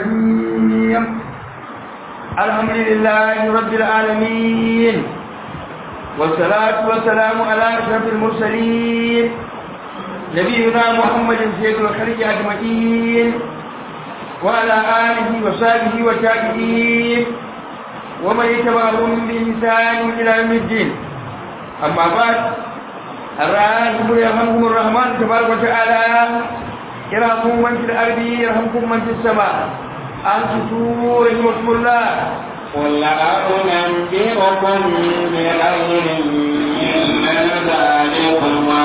الرجيم الحمد لله رب العالمين والصلاة والسلام على أشرف المرسلين نبينا محمد سيد الخلق أجمعين وعلى آله وصحبه وتابعين ومن يتبعهم بإنسان إلى يوم الدين أما بعد الراحمون يرحمكم الرحمن تبارك وتعالى يرحمكم من في الأرض يرحمكم من في السماء أنصتوا رحمكم الله قل أنبئكم بخير من ذلكما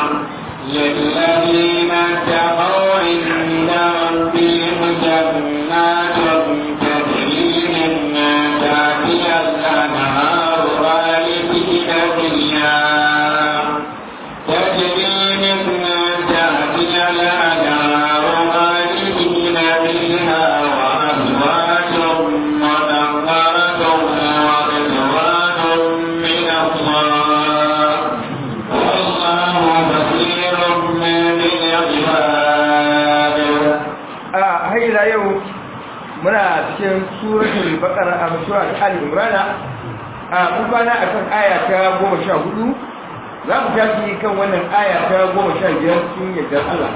للذين اتقوا عند ربهم جنات تجري من تحتها الأنهار خالدين فيها تجري من تحتها الأنهار خالدين فيها وأزواج مطهرة ورضوان من الله والله بصير بالعباد a haila yau muna cikin suratul baqara a sura al imran a mun bana akan aya ta 14 za mu tafi kan wannan aya ta 15 cikin yardar Allah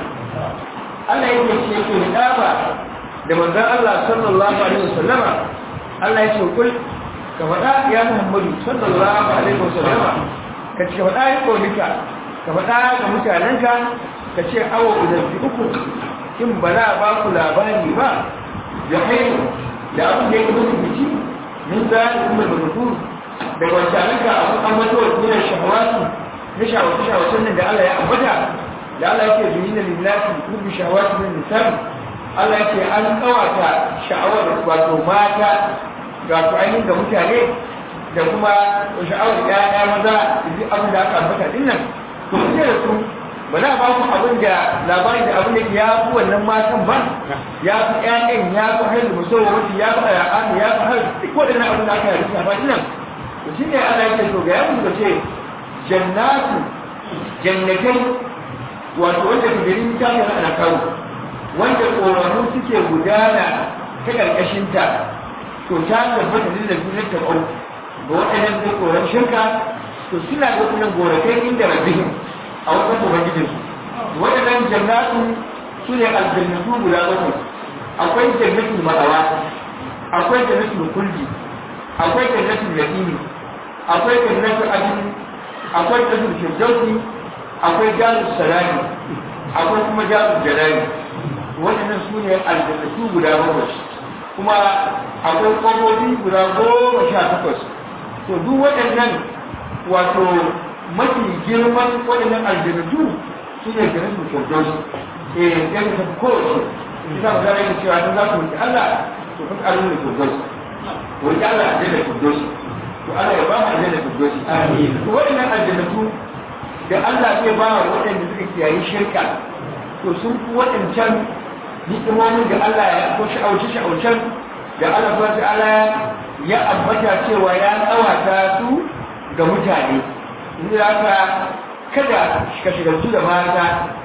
Allah yake ce ke daba da manzon Allah sallallahu alaihi wasallama Allah yake kul ka faɗa ya Muhammadu sallallahu alaihi wasallama ka ce faɗa ya kaunika ka faɗa ga mutanenka ka ce awo idan uku in ba za a ba ku labari ba da haihu da abin da ya kuma rubuci min za a kuma da rubu da wancanin ka abu an mato wa tunan shahawatu na shawace shawacen nan da Allah ya ambata da Allah yake zuni na lillahi rubu shahawatu min nisan Allah yake an kawata sha'awar wato mata ga su ainihin ga mutane da kuma sha'awar ƴaƴa maza da duk abin da aka ambata dinnan to kuke da su ba za a ba ku abin da labarin da abin da ya fi wannan matan ba ya fi ƴaƴan ya fi har da musamman wata ya fi al'adu ya fi har duk waɗannan abin da aka yi rufe ba nan to shi ne ana yake to ga yawon da ce jannatu jannatai wato wanda ka gari ta yi ana kawo wanda ƙoramu suke gudana ta ƙarƙashinta to ta tabbata da zunar ta ƙau ga waɗannan da ƙoran shirka to suna da kuma gorakai inda rabbihim a wajen ubangijinsu waɗannan jannatu su ne aljannatu guda bakwai akwai jannatul ma'awa akwai jannatul kulli akwai jannatul yaqini akwai jannatul adn akwai jannatul firdausi akwai jalus salami akwai kuma jalus jalali waɗannan su ne aljannatu guda bakwai kuma akwai ƙwabobi guda goma sha takwas to duk waɗannan wato mafi girman waɗannan aljannatu su ne garin su firdaus eh ya ka tafi kowace ita ba za a yi cewa don za ku roƙi Allah to kun ƙarin da firdaus roƙi Allah a janar firdaus to Allah ya ba mu aljanna firdaus amin to waɗannan aljannatu da Allah zai ba wa waɗanda suka kiyaye shirka to sun fi waɗancan hikimomin da Allah ya ko sha'auce sha'aucen da Allah subhanahu wa ta'ala ya ambata cewa ya tsawata su ga mutane inda haka kada ka shigartu da mata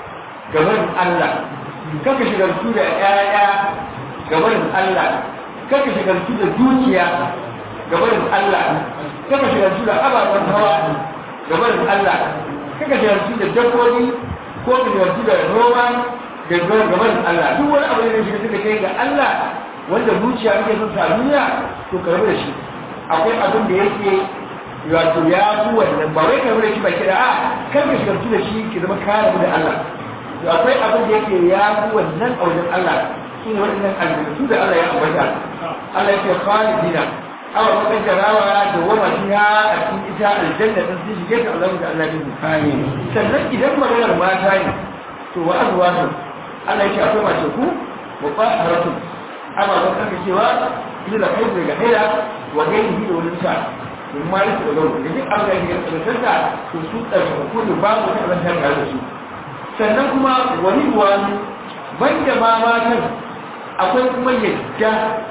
gaban Allah kaka shigartu da ƴaƴa gaban Allah kaka shigartu da dukiya gaban Allah kaka shigartu da ababen hawa gaban Allah kaka shigartu da dabbobi ko ka shigartu da noma da gaban Allah duk wani abu da shigartu da kai ga Allah wanda zuciya kake son sa duniya to ka rabu da shi akwai abin da yake wato ya fi wannan ba wai kamar shi ba kira a kan ka shigartu da shi ki zama kare da Allah to akwai abin da yake ya fi wannan a wajen Allah shi ne waɗannan albarkatu da Allah ya ambata Allah ya ce khalidina awa bakan jarawa da wama fiha a cikin ita aljanna din sun shige ta Allah da Allah din amin sannan idan maganar mata ne to wa azwaju Allah ya ce akwai mace ku wa qaharatu amma ban kaka cewa ila da kai daga haila wa gairihi da wani sa in ma yake da launi da duk abin da yake da tsarkaka to su tsarkaka ne babu wata abin da da su sannan kuma wani wani banda ma matan akwai kuma yadda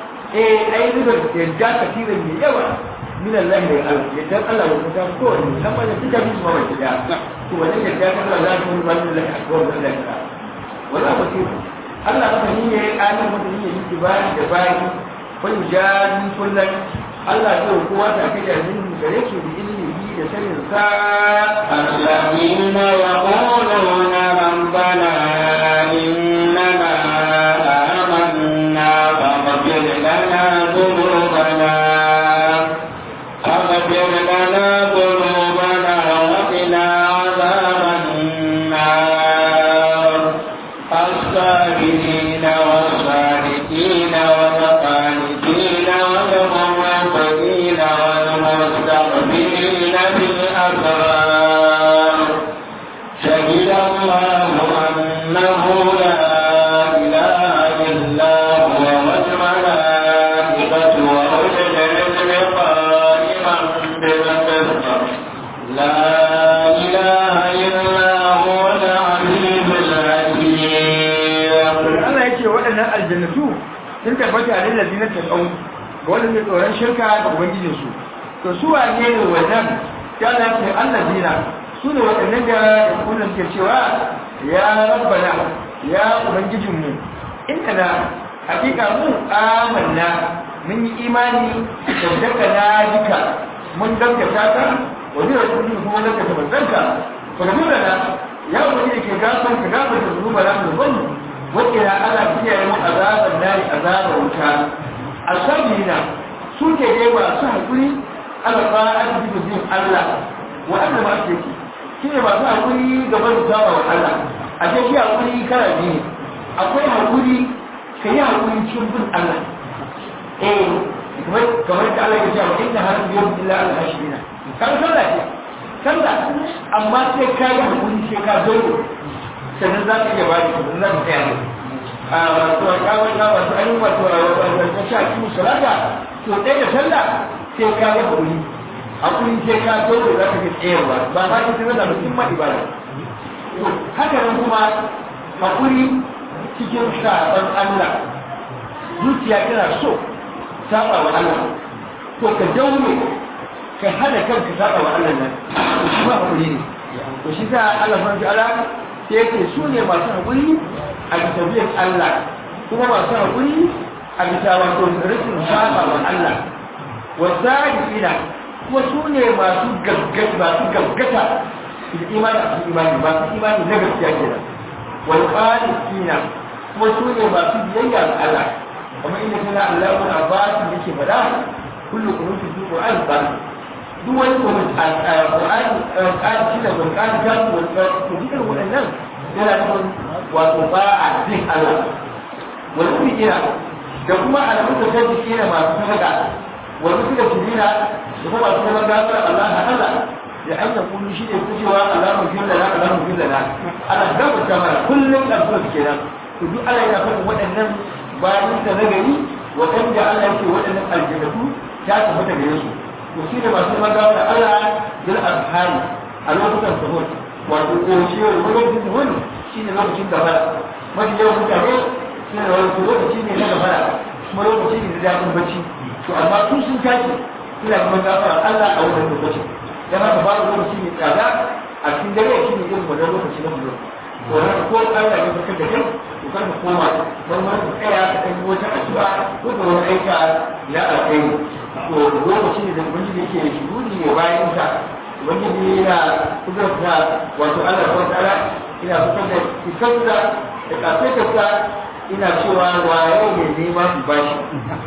eh ai riba yadda kafirin mai yawa min Allah da Allah yadda Allah ya kuta ko wani musamman da duka bisu ma da to wannan yadda ta Allah za ta yi wannan Allah a kawai Allah ya wala ba ce Allah masani ne alim masani ne yake bayi da bayi fa yujadi kullum Allah zai kowa ta kai da zin gare shi da ilimi da sanin sa الذين يقولون ربنا إننا آمنا فاغفر لنا ذنوبنا فاغفر لنا ذنوبنا وقنا عذاب النار الصابرين والصادقين والقانتين والمنفقين والمستغفرين بالأسرار شهد الله أنه لا إله إلا هو والملائكة وأولو العلم قائما بالقسط لا إله إلا هو العزيز الحكيم Allah ya ce waɗannan aljannatu sun tabbata ne lazina ta ɗau ga wanda mai tsoron shirka da ubangijinsu to su wane ne wannan ya Allah ce allazina su ne waɗannan da kullum ke cewa ya rabbana ya ubangijinmu inna na hakika mu amanna mun yi imani da daga na duka mun gaskata ka wani rasulun kuma gaskata manzanka fa da ya ubangiji ke gafar ka gafar da zunuba na zunubanmu wakila ana kiyaye mu azaban nari azabar wuta asabina su ke dai masu haƙuri ala fa'ati bi bin Allah wa anna ma su yake shi ne masu haƙuri gaba da saba wa Allah a ce shi haƙuri kara biyu akwai haƙuri ka yi haƙuri cikin bin Allah eh kamar kamar da Allah ya ce wa inna har yau illa al hashirina kan sallah ce sallah amma sai ka yi haƙuri sai ka zo sannan za ka iya ba da sannan za ka tsaya ne a wato a kawai na wato an yi wato a sha kimu salata to ɗaya da sallah sai ka yi haƙuri haƙuri sai ka dole za ka ga tsayarwa ba za ka tsira da musamman ibada to haka nan kuma haƙuri cikin saɓon Allah zuciya tana so saɓa wa Allah to ka daure ka hana kanka saɓa wa Allah nan to shi ma haƙuri ne to shi sa Allah subhanahu wa ta'ala sai yake su ne masu haƙuri a bisa biyan Allah kuma masu haƙuri a bisa wato rikin saba wa Allah wa zahirina kuma su ne masu gaggata masu gaggata da imani a cikin imani masu imani na gaskiya kenan wal qanitina kuma su ne masu biyayya ga Allah kamar inda kana Allahu Abbas yake faɗa kullu qunutu fi Qur'an ba duk wani kuma Qur'ani Qur'ani da Qur'ani ta ko dukkan waɗannan yana nufin wato ba a jin Allah wani kuma kira da kuma alamun da kai kira masu sadaka wani kuma kira da kuma masu neman gafara Allah na Allah da an yi kullu shi ne kucewa Allah mu fi lana Allah mu fi lana Allah da mu ta mana kullum da su kenan to duk Allah yana faɗin waɗannan bayan da nagari waɗanda Allah yake waɗannan aljannatu ta tabbata gare su to shi ne masu neman gafara Allah bil azhari a lokutan sahur wato ƙoshiyar lokacin wani shi ne lokacin gabara mafi yawan mutane shi ne wani lokaci ne na gabara kuma lokaci ne na daɗin bacci to amma tun sun tashi suna kuma gafara Allah a wannan lokaci dan haka babu lokaci mai tsada a cikin dare shi ne irin wannan lokaci na bulo to haka ko Allah ya fitar da kai to kar ka koma dan wani ka tsaya ka kai wata addu'a ko ka wani aika ya alƙairi to lokaci ne da ubangiji yake shuguri ne bayan sa ubangiji yana kudurta wato Allah ko ta'ala ina fitar da fitarsa da kafetarsa ina cewa waye ne nema su bashi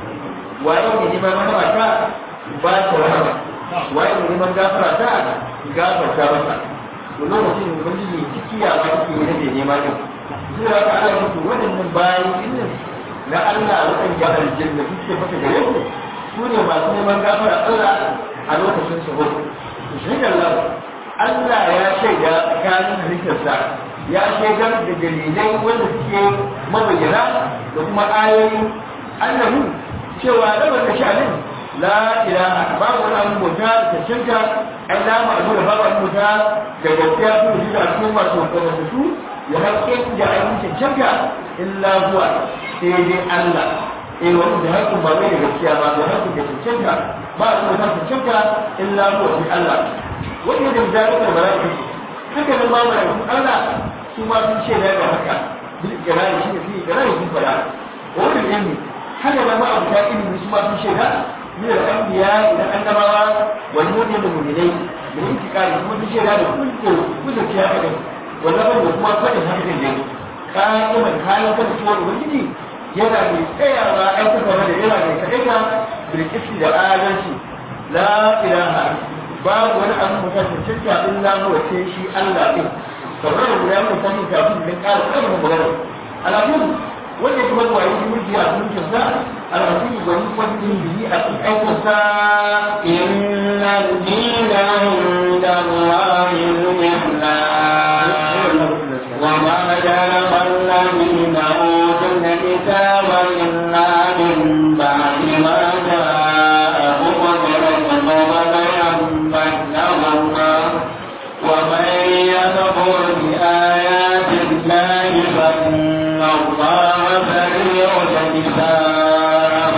waye ne neman rahama ta ba ta rahama waye ne neman gafara ta gafarta masa to lokacin da ubangiji cikiya ba take yi nake nema din zuwa ka Allah mutu waɗannan bayan dinnan na Allah waɗanda aljanna suke fata gare su su ne masu neman gafara Allah a lokacin sahur shi Allah Allah ya shaida tsakanin halittarsa ya shaidar da dalilai wanda suke mabayyana da kuma ayoyi annahu cewa rabar da sha'anin la ilaha babu wani abu bauta da cancanta ai la ma'azu da babu abu bauta da gaskiya su da shi da cikin masu kamar su ya haƙƙe da ainihin cancanta illa zuwa sai dai Allah eh wani da haƙƙin ba mai da gaskiya ba da haƙƙin da cancanta ba a kuma san cancanta illa zuwa sai Allah wanda da zalikar mala'ika haka nan ma mala'ikun Allah su ma sun ce da haka bil ikrari shi ne fi ikrari sun fada wannan ilmi haka da ma abu ta ilmi su ma sun shaida من الأنبياء إلى النبوة والمؤمن المؤمنين من انتقال كل شيء هذا كل كل شيء هذا والنبي وكما فتح هذا الجن قائما حالا فتح ubangiji yana mai tsayawa aikata da yana mai kaɗaita bilkisti da adalci la ilaha babu wani abu mutum da cinta illa huwa sai shi Allah ɗin kamar da guda mai sanin kafin da ƙara ƙarfafa magana alamun wanda kuma zuwa yi mulki a mulkin sa alhaji wani kwantin biyi a cikin aikin sa inna dina inda Allah al-islam wa ma jara alladhina utul kitaba illa min ba'di ma ja'ahum al-ilmu baghyan bainahum wa man yakfur bi ayati Allahi fa inna Allah سريع الحساب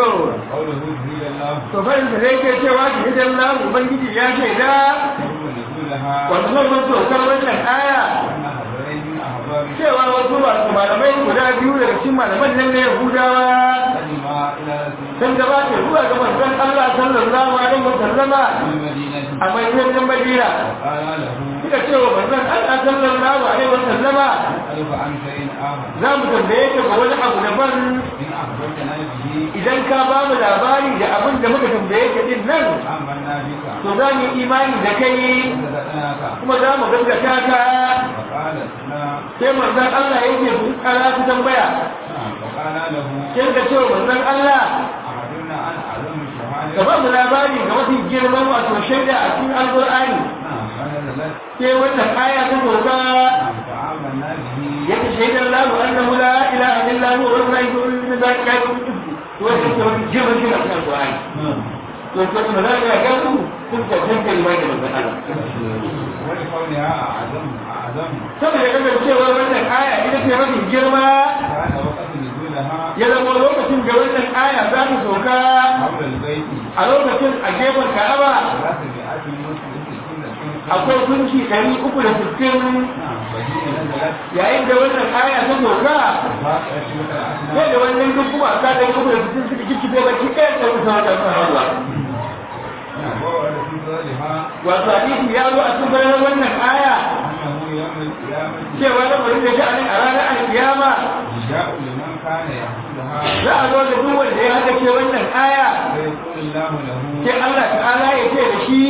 to bayan da zai ke cewa ki hidan na ubangiji ya ce da wannan mun tokar wannan aya cewa wasu masu malamai guda biyu daga cikin malaman nan na yahudawa sun gabata zuwa ga manzon Allah sallallahu alaihi wa sallama a madinatin madina suka ce wa manzon Allah sallallahu alaihi wa sallama za mu tambaye ka ga wani abu daban idan ka ba mu labari da abin da muka tambaye ka din nan to za mu yi imani da kai kuma za mu gaskata ka sai manzon Allah yake sun kara su tambaya sai ka ce wa manzon Allah ka ba mu labari ga mafi girman wato shaida a cikin alƙur'ani sai wannan aya ta doka yake shaidar lamu annahu la ilaha illa huwa wa la ilaha illa zalika al-qudus to wannan ke wani girman shi a cikin alƙur'ani to ko kuma za ka ga su kun ta tanka imani da manzon Allah saboda kasancewar wannan aya ita ce mafi girma ya zama lokacin da wannan aya za ta sauka a lokacin a gefen ka'aba akwai kunci ɗari uku da sittin yayin da wannan aya ta sauka sai da wannan duk kuma ta ɗari uku da sittin suka kikkife baki ɗaya ta wuta wata sun hawa wato hadisi ya zo a cikin bayan wannan aya cewa na bari da sha'anin a ranar alkiyama za a zo da duk wanda ya haɗa ce wannan aya sai Allah ta'ala ya ce da shi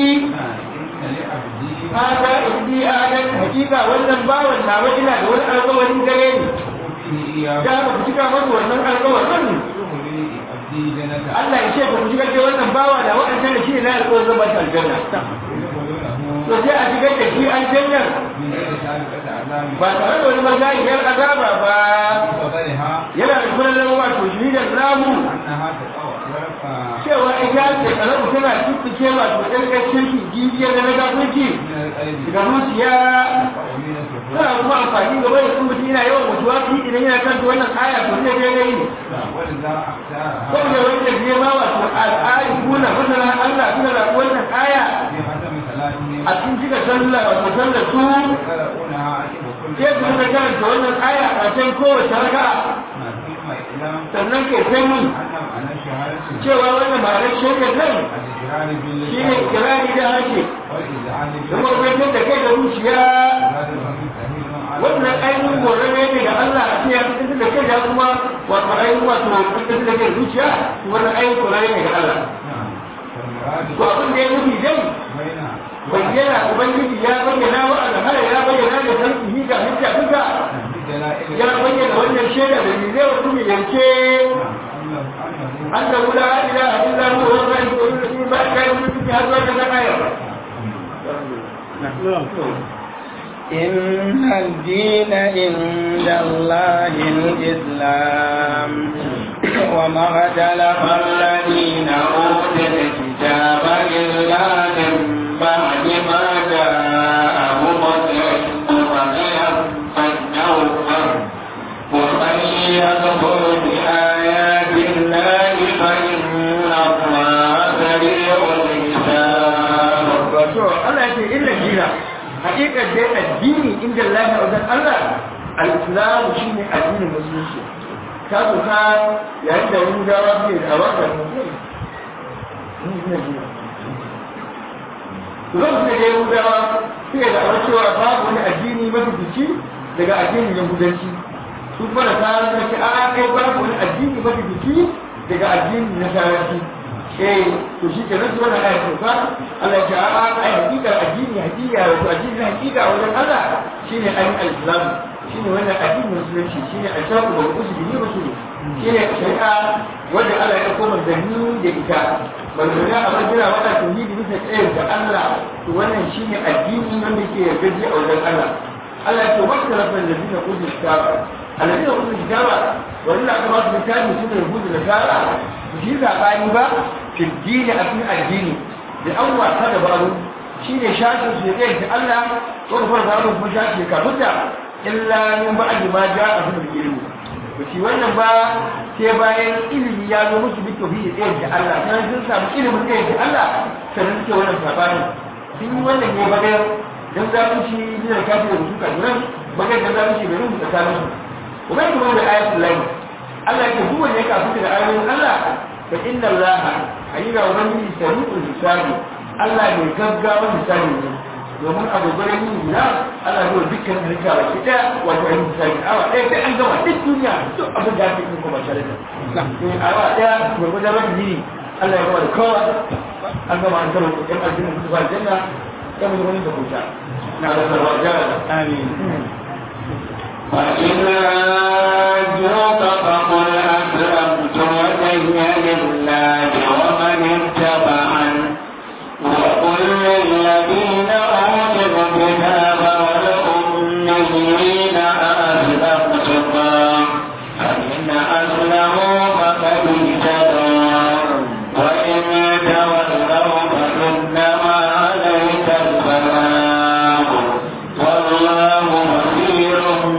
hada indi adan hakika wannan bawan nawa ina da wani alƙawarin gare ni da ba ku cika masa wannan alƙawarin Allah ya ce ba ku cika ce wannan bawa da waɗanda da shi ne na alƙawarin zama ta aljanna to sai a shigar da shi aljanna ba tare da wani magayiyar azaba ba yana da kullum wato shi da namu cewa ita ce kalamu tana tuttuke wato ɗarƙashin shi jijiyar da na gafunci daga zuciya tana kuma amfani gaba da sun mutum yana yawan mutuwa fi idan yana kan wannan aya to zai dai dai ne saboda wanda zai ma wato al'ayi kuna masana Allah suna da wannan aya a cikin cika sallah wato sallar su sai su suka karanta wannan aya a can kowace raka'a sannan kai sani cewa wannan ma'anar shekar nan shi ne kirari da harshe da mawaikar da kai da zuciya wannan ainihin gore ne da Allah a cikin fitar da kai da kuma wato ainihin wato fitar da kai zuciya wannan ainihin gore ne da Allah to abin da ya nufi dai bayyana ubangiji ya bayyana wa alhara ya bayyana da sarki ga hujja duka ya bayyana wannan shaida da ne zai wasu yanke أنه لا إله إلا هو الغيب والذي ما كان من هذا الآية إن الدين عند الله الإسلام وما اختلف الذين أوتوا الكتاب إلا من بعد ما جاءهم العلم بغيا بينهم ومن يكفر بآيات الله فإن الله سريع الحساب. Allah ya ce illa dina hakikar dai addini inda Allah ya wajen Allah al-islamu shine addinin musulunci ka so ka yayin da yahudawa suke da awaka to zan su da yahudawa suke da awar cewa babu wani addini mafifici daga addinin yahudanci su kuma da tsarin da ke a kai babu wani addini mafifici daga addinin nasaranci eh to shi ke nasu wannan ayat sauka Allah ya ce a ai hakika addini hakika wato addini na hakika wajen Allah shine ayin al-islam shine wannan addinin musulunci shine al-shaqqu wal usul bi rusuli shine shari'a wanda Allah ya koma zanni da ita manzana a majira wata tauhidi bisa tsayar da Allah to wannan shine addini wanda ke yarda a wajen Allah Allah ya ce wata rabban da zina usul kitaba alladina usul kitaba wanda aka ba su littafi suna rubuta da tsara su ji zabani ba fi dini a cikin addini da an wasa da babu shine shafin su ya da Allah ko da farko babu kuma shafi ka mutta illa min ba'di ma ja'a fil ilmi to shi wannan ba sai bayan ilimi ya zo musu bi tauhidi ɗaya da Allah sai sun samu ilimin ɗaya da Allah sannan suke wannan sabani sun yi wannan ne bagar dan zalunci ne da kafin da rubuta nan bagar dan zalunci bai rubuta tsakanin su kuma kuma da ayatul lahi Allah ya duk wanda ya kafu da ayoyin Allah fa inna Allah ayyuka ubangiji sari'ul hisabi Allah mai gaggawa hisabi ne domin abu gurin yin na ana zuwa dukkan harka da kita wato ainihin hisabi awa ɗaya sai an gama duk duniya duk abin da ake yi kuma tare da awa ɗaya gwargwadon rabin yini Allah ya gama da kowa an gama an gama yan aljanna su ba aljanna ya mu wani da kuta na da sarwa jara آمين فإن عاجوك فقل أسلمت وجهي لله ومن اتبعن وقل للذين أوتوا الكتاب والأميين أسلمتم فإن أسلموا فقد اهتدوا وإن تولوا فإنما عليك البلاغ والله بصير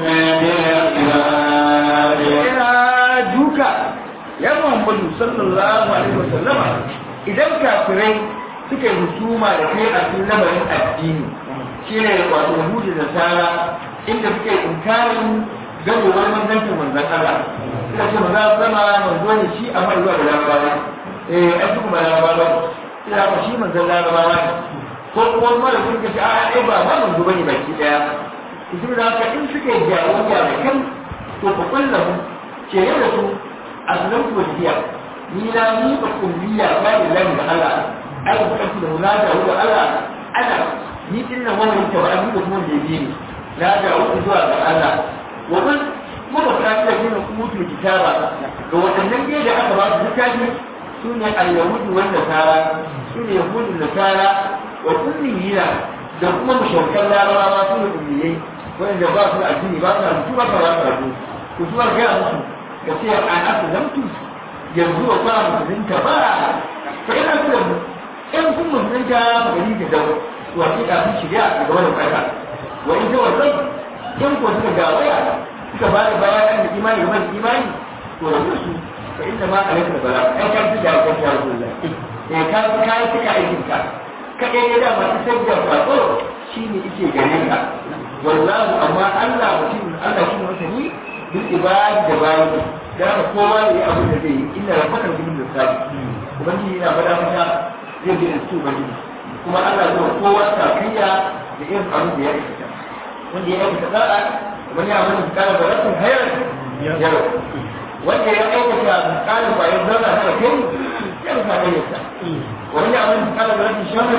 بالعباد ina duka ya Muhammadu sallallahu alaihi wasallama idan kafirai suka yi husuma da kai a cikin lamarin addini shine wato hudu da sara inda suke inkarin gamowar manzancin manzan Allah suka ce maza sama manzo ne shi amma zuwa da larabawa eh ai kuma larabawa ina ba shi manzan larabawa ne ko kuma mara suka ce a ai ba ma manzo bane baki daya su da haka in suka yi jawabya da kan to fa kullahu ce da su aslamtu wajhiya ni na ni ba kulliya ba lillahi da Allah ai ba kanku da munada wa Allah ana ni din nan wannan ta ba ni da kuma da yi ni na da wuce zuwa ga Allah wa man kuma ba ta da gina mutu kitaba ga wadannan ne da aka ba su littafi sune al-yahudu wa nasara sune yahudu da nasara wa kulliyina da kuma mushrikan larabawa sune ummiyai wanda ba su da addini ba su da rubutu ba su da karatu ku zuwa ga musu ka ce an aslamtu yanzu wa ba musulunta ba fa ina kula mu in kun musulunta gari da dawo to a kika sun shiga a gaba da kwata wa in ta wannan in ko suka ga waya suka ba da bayan da imani ga mai imani to da su fa inda ma alaika da bala ai ka ji da ka ta rasulullah eh ka ka yi kika aikin ka ka dai da ma sai da fado shine yake gare ka wallahu amma Allah mutum Allah shi ne masani bil ibadi da bayan da haka kowa ne abu da zai yi inna rabbaka bil lissafi ubangiji yana faɗa mata zai bi da su ubangiji kuma Allah zai kowa sakayya da irin abin da ya aikata wanda ya aikata da'a wani abin da kana da rasul hayar yaro wanda ya aikata kana bayan zarra ta kai ya rufa ayyuka wani abin da kana da rasul shamar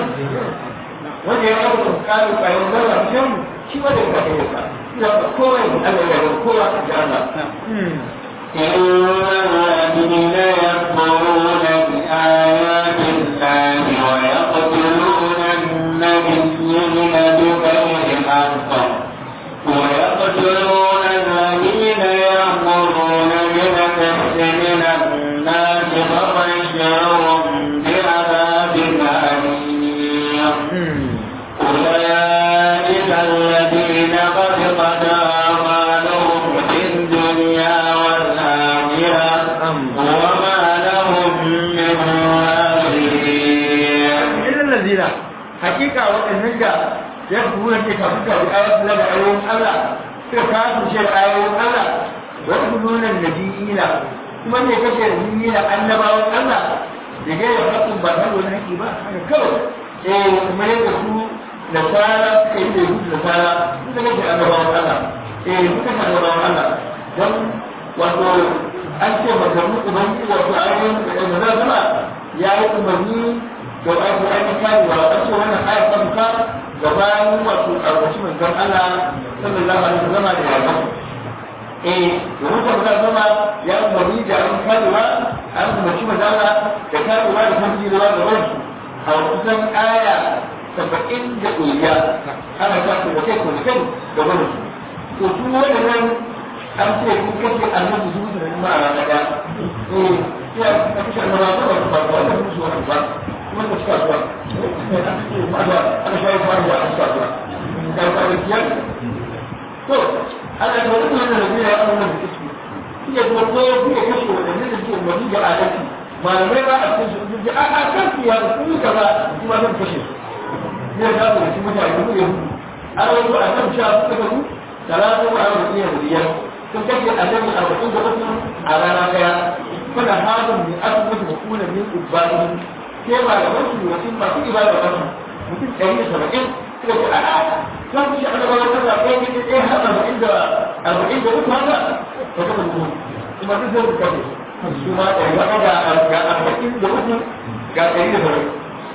wanda ya aikata kana bayan zarra ta kai shi wanda ya kai ayyuka ina kowa ya Allah ya ga kowa da Allah إن الذين يكفرون بآيات الله ويقتلون النبيين بغير حق ويقتلون الذين يأمرون بالقسط من الناس فبشرهم بعذاب أليم أولئك الذين قد قضى أعمالهم في الدنيا والآخرة وما لهم من ناصرين إلا الذين حقيقة وإنك يكفرون في كفرك بآيات الله وآيات الله suka kafin shi ayoyin Allah wani nuna nabiyina kuma ne kashe nabiyina annabawan Allah da gaira haƙin ba ta wani haƙi ba haka kawai eh kuma yadda su nasara suka yi da yi da nasara suka kashe annabawan Allah eh suka kashe annabawan Allah don wato an ce maganin ubangi wato ayoyin da na zama ya yi umarni da wato ainihin karewa a ce wannan ayat ta fuka gabanin wato ƙarƙashin manzon Allah sallallahu alaihi wasallam da ya zama eh domin ta fuka zama ya umarni da an karewa an umarci manzon Allah da karewa da kan jirewa da wasu a kusan aya saba'in da ɗoriya ana ta da kai ko kai da wani to su waɗannan an ce kun kashe annabi su mutu da nima a ranar ɗaya eh ya kashe annabi ba ba ba ba ba musu wani ba kuma ka cika zuwa aka shayi faruwa a cika zuwa da kwanakiyar to ana da wani wannan da zai yi wannan da kiski iya kuma ko ya kuke kashe waɗannan da suke umarni da adalci malamai ba a cikin su ji a a kan su ya kun yi kaza kuma zan kashe su ne da su da shi mutane mu ne hudu an wato a kan sha suka gabu talatu a yau da iya biyar sun kashe annabi arba'in da uku a rana daya kuna hazin min asibiti da kuna min ubbatin sai ba da wasu mutum masu ibada ba su mutum ɗari da saba'in suka ce a'a za ku shi annabawa ta zaɓe ne da ɗaya har arba'in da arba'in da uku haka ba ta mutum kuma duk zai rubuta ne su ma ɗari ba ga ga arba'in da uku ga ɗari da saba'in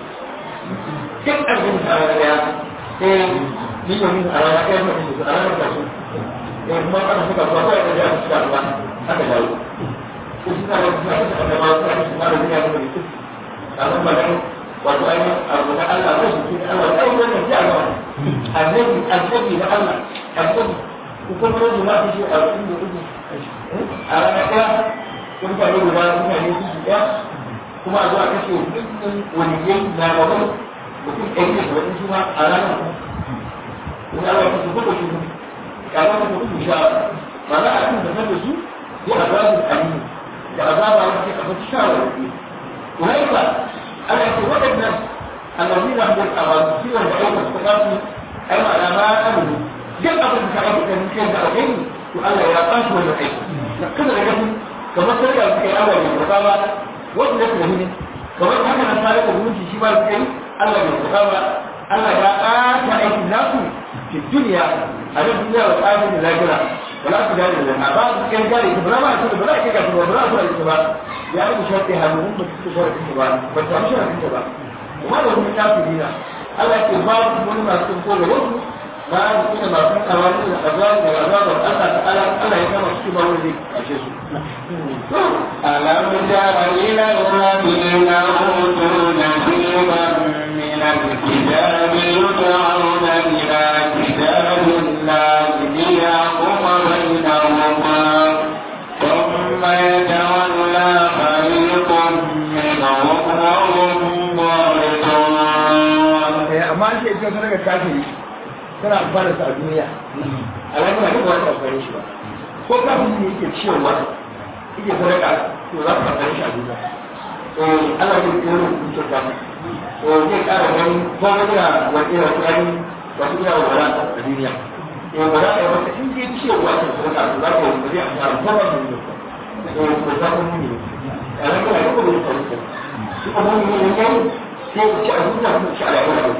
duk arba'in a rana ɗaya sai ni yau min a rana ɗaya mutum da su a ranar kasu da kuma aka suka zuwa kawai da jami'a suka ruwa aka dawo ko suna da suna da annabawa suna da suna da duniya da mutum kamar magan wato ainihin abu na Allah ko shi ne Allah ai wannan ji a gaba annabi annabi na Allah annabi ko kuma ne ma shi a cikin da uku a ranar ɗaya kun ta guda mutane su su ɗaya kuma a zuwa kashe dukkan waliyai na gaban mutum ɗari da saba'in su ma a ranar kuma Allah ya kusa kuka shi kamar da kuka sha ba za a cikin da da su ya azabin alimu da azaba wanda ke kafa shawarwari ولكن أنا أقول الناس الذين هم الأراضي والعيون والثقافة أما أنا ما أمن جل أقول لك أقول لك كيف أغني وقال لي يا قاش ولا عيش لقد رجعت كما ترجع في أول الرقابة وابن هنا كما هذا الثالث يقولون في شمال الكريم الله بالرقابة الله يا قاش عيش الناس في الدنيا على الدنيا والآخرة الآخرة ولا تجاري لنا بعض كان جاري بلا ما يكون بلا كيف يكون بلا بلا يكون ya yi shafi hannun ba su shara kinta ba ba ta shara kinta ba kuma da wani kafirina Allah ke ba su wani masu ko da wasu ba a yi ina masu kawai da azabar da azabar Allah ta ala Allah ya kama su ba wani zai kashe su. ألم تر إلى الذين أوتوا نصيبا من الكتاب يدعون إلى كتاب الله ليحكم بينهما ثم يتولى فريق منهم وهم معرضون amma an ce ita ta daga kafiri tana amfana sa a duniya alaƙa ne ba ta amfani shi ba ko kafin ne yake ciyarwa yake sadaka to za ka amfani shi a duniya eh Allah zai tsoro da kuke ta to zai ƙara gani ko wani da wani da wani wasu ina wala a duniya eh wala ya wata in je ciyarwa ta sadaka to za ka yi zai amfana ko ba ne eh ko za ku ne alaƙa ne ko ba ta yi shi kuma ne ne sai ku ci a duniya ku ci a lafiya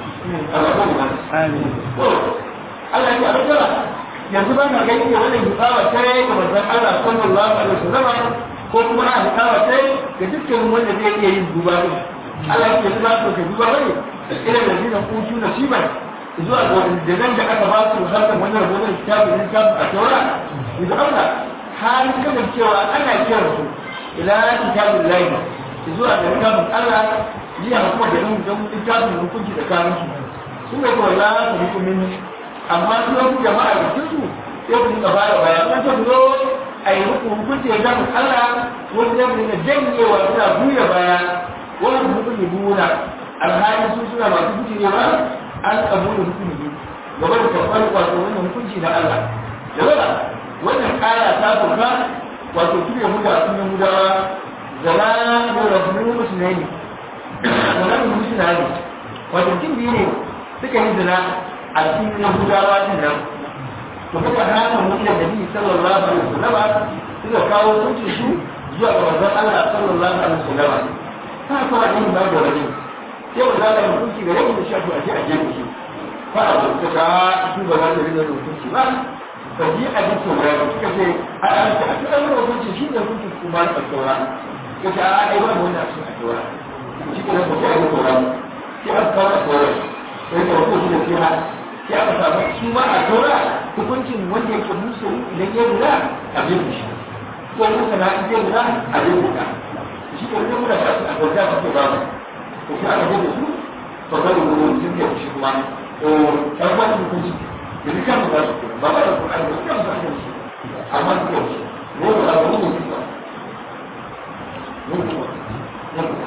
Allah ya alƙara yanzu ba na gani ne wannan hikawa ta yi ga manzon Allah sallallahu alaihi wasallam ko kuma a hikawa ta yi ga dukkan wanda zai iya yin duba ne Allah ya ce ba to ka duba bane ila da zina kutu nasiban zuwa ga da nan da aka ba su harkar wannan rubutun kitabu ne kitabu a taura idan Allah har kasancewa ana kiran su ila kitabul lahi zuwa ga kitabun Allah jiya kuma da yin don littafin hukunci da kayan su sun ga kawai la ta hukumin amma su wasu jama'a da su sai ku dinga fara baya kan ta zo a yi hukunci da zamu Allah wasu zai dinga janyewa suna buya baya wani hukumi buna alhali su suna masu hukunci ne ba an kamu da hukumi ne gaba da karɓar wato wannan hukunci na Allah da wala wannan kaya ta sauka wato su ne huda sun yi hudawa zama da rasu musulmai ne wannan mutum na ne wato kin biyu ne suka yi zina a cikin yahudawa din nan to kuma hana mu ila nabi sallallahu alaihi wasallam suka kawo hukuncin su zuwa ga manzon Allah sallallahu alaihi wasallam ta kuma yin ba da wani sai wanda Allah ya hukunci ga yau da shafi a je a je shi fa a ta ka su ba za su rinka hukunci ba ba ji a ji tsoro ba suka ce a an ta a cikin hukunci shi ne hukunci kuma na tsora ka ce a ai ba mu wannan a cikin tsora shi ke nan ba sai a yi tsora sai an kawo tsora sai ka hukunci da kira sai aka samu su ma a tsora hukuncin wanda yake musu idan ya lura a bin shi ko muka na ita lura a bin ka shi ke nan muna shafi a gauta suke ba mu to sai aka bin su to ga gudu sun ke shi kuma to ɗan wani hukunci yanzu kan mu za su kuma ba ba da kuma da kan mu za su shi amma su ke shi ne ba za mu yi mutu ba ne kuma ne kuma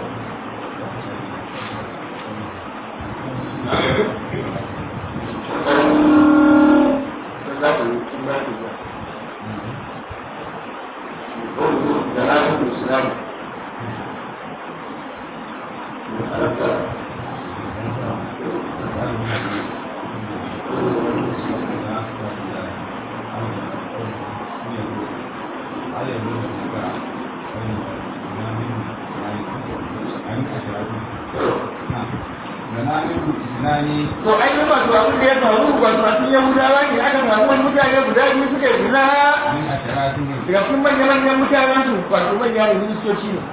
to ai ne ba to abin da ya faru ba masu yahudawa ne aka samu wani mutane guda biyu suka yi zina daga cikin manyan manyan mutanen su wato manyan ministoci ne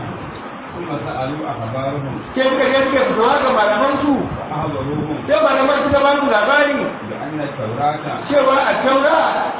ke suka je suka fitowa ga malaman su sai malaman suka ba su labari cewa a taura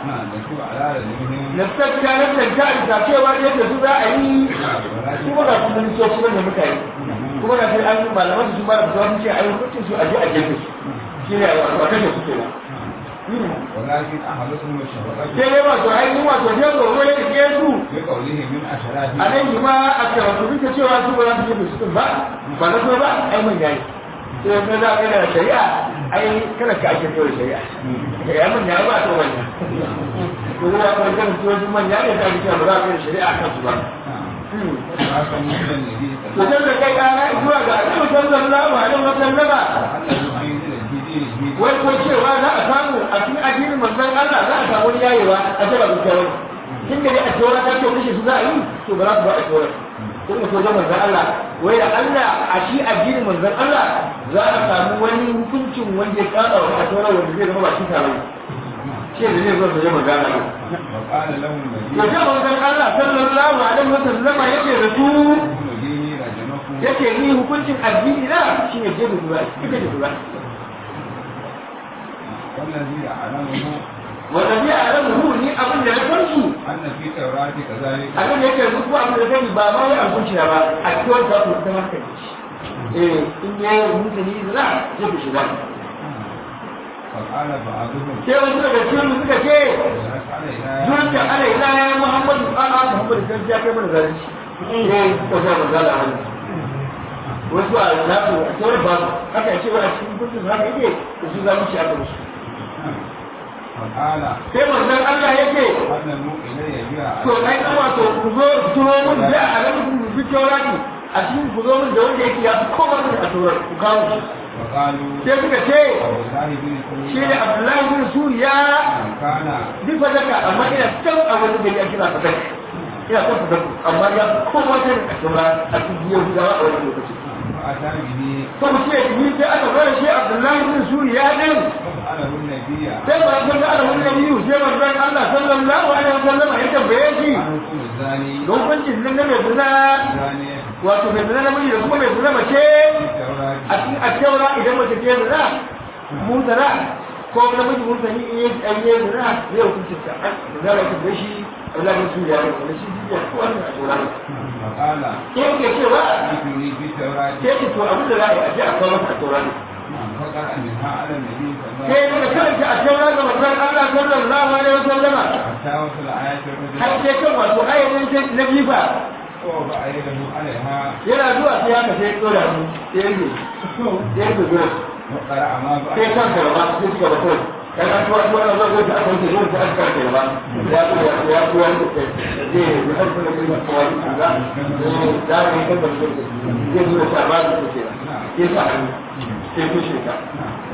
na sakta na tanta isa cewa yadda su za a yi kuma ga su ministoci manyan mutane kuma da sai an malaman su ba da fitowa sun ce a yi hukuncin su a je a jefe su shi ne a kashe su ke ولكن أحدثهم الشفقة sai dai wato ainihin wato sai tsoro ya ke su بقوله من أشراف a nan shi ma a karatu duka cewa su ba za su jefe su din ba ba na so ba ai man yayi sai ka za ka da shari'a ai kada ka ake kawai shari'a ka yi man yayi ba to manya to zai ya kawai kan tuwon manya ne ta ake cewa ba za ka yi shari'a kan su ba وهذا مثل النبي صلى to الله sai da kai kana zuwa ga annabi sallallahu alaihi wa sallama عليه وسلم أن ينزل في دينه wai ko cewa za a samu a cikin addinin manzon Allah za a samu wani yayewa a ce ba su kyawun tun da dai a tora ta ce kashe su za a yi to ba za su ba a tora kun ga sojan manzon Allah wai da Allah a shi addinin manzon Allah za a samu wani hukuncin wanda ya kada wa a tora wanda zai zama ba shi tare shi da zai zo da jama'a gana ne وقال له النبي to sai manzon Allah sallallahu alaihi wasallam yake da su ابن ديني رجمكم yake ni hukuncin addini na shine jebu duba ita da duba والذي أعلمه wanda zai a ran mu ni abin da na san su أن في التوراة كذلك abin da yake duk abin da zai ba ma wai abinci na ba a cikin ta ku ta maka eh in ya yi mutane zina zai ku shiga فقال بعضهم sai wasu daga cikin mu suka ce ولك علينا zuwan da ana ila ya Muhammadu a'a Muhammadu sai ya kai mana zalunci eh ko sai ba zala wani wasu a nasu a tsawon ba haka ce wani cikin kudin haka yake da su zalunci aka musu فقال sai manzon Allah yake قدموا إلي بها to ai dan wato ku zo turo mun da alamun ku fi taurati a cikin ku zo mun da wanda yake ya fi kowa mun a taurar ku kawo shi فقالوا sai suka ce والله بن shi ne Abdullahi bin Suriya كان duk fadaka amma ina can a wani gari a kira fadaka ina kan fadaka amma ya fi kowa ta a taura a cikin Yahudawa a wani lokaci فأتى به to mu ce ni sai aka fara shi Abdullahi bin Suriya din فسأله النبي sai ba san da Allah wani nabi sai manzon Allah sallallahu alaihi wasallam ya tambaye shi عن حكم الزاني hukuncin nan na mai zina الزاني wato mai zina namiji da kuma mai zina mace في التوراة a cikin attaura idan mace ke zina mutara ko namiji mutane in yi an yi zina zai hukunci ta an da za ka shi Allah ya tuya ne wani shi jiya ko wannan a tora ne فقال sai ke cewa ائتني في التوراة sai ki to abin da za a yi a je a kawo masa a tora ne فقرأ منها على النبي صلى الله sai عليه daga karanta a taura ga manzon Allah sallallahu alaihi wasallama وسلم حتى وصل آية har الرجل sai kan wato ayatin na bifa ووضع يده عليها yana zuwa sai haka sai ya tsora mu sai ya yi sai ya yi وقرأ ما sai بعد kan karba sai suka ba kai kan an tuwa tuwa na zuwa ta akan zuwa ta akan karba ya ku ya ya ku wani da zai yi har kuma kai ko wani kaza eh da ne kan da zuwa zai zuwa ta ba da take sai sa hannu sai ku shi ka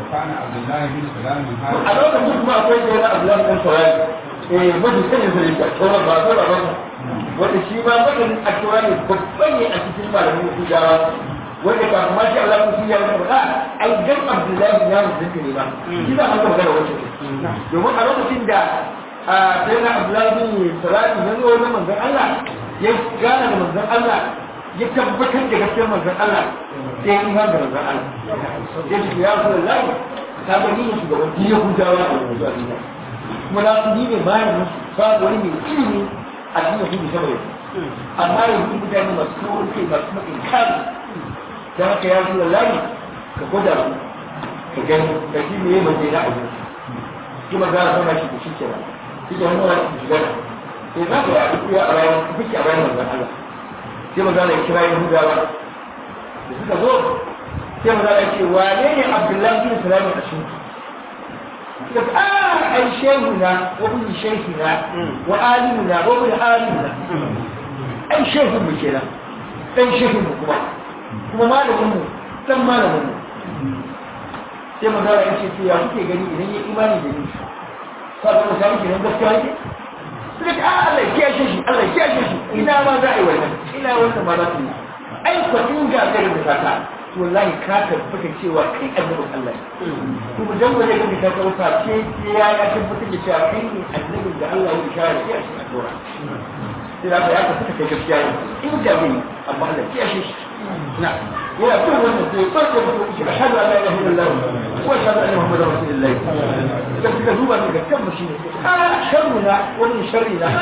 وكان عبد الله بن سلام a هذا lokacin kuma akwai da yana abdullahi dan saurari eh mafi sanin sa ne a tsoron ba ko ba ba wanda shi ma mafi a tsoron ne babban ne a cikin malamin yahudawa wanda ba kuma shi Allah ku ya wani ba ai dan abdullahi ya mutunta ne ba shi ba an ga magana wancan domin a lokacin da a sai na abdullahi bin salatu ya zo wajen manzon Allah ya gana da manzon Allah ya tabbatar da gaskiyar manzon Allah sai ya iman da manzon Allah ya ce ya rasulullahi ka ga ni ne shugaban duk yahudawa a yanzu a duniya kuma na su ni ne malamin su babu wani mai ilimi a cikin yahudu sama yau amma yanzu mutane masu kawai kai masu kuma inkari don haka ya rasulullahi ka gwada su ka gani ka shi ne mai na abu kuma za a zama shi da shi kenan shi ke hannuwa shi shiga da sai za ka yi a bayan kuke a bayan manzon Allah sai maza da kira yahudawa da suka zo sai maza da ce wane ne abdullahi bin salamin a cikin suka ce ah ai shehu na wa bin shehu na wa alimu na wa bin alimu na ai shehu mu kenan dan shehu mu kuma kuma malamin mu dan malamin mu sai maza da ce to ya kuke gani idan ya imani da ni sabon misali kenan gaskiya yake suka ce ah Allah ya kiyashe shi Allah ya kiyashe shi ina ma za a yi wannan ina wannan ma za su yi ai ko in ga garin da kaka to wallahi ka tabbata cewa kai annabin Allah ne kuma dan waje ga ka kauta ce ya ya tabbata da cewa kai ne annabin da Allah ya kare shi a cikin Tora sai da ya tabbata kai gaskiya ne in ga bai amma Allah ya kiyashe shi na yana bin wannan sai farko da shi ashhadu an la ilaha illallah wa ashhadu anna muhammadar rasulullah da suka duba ne ga kan shi ne a sharruna wani sharri na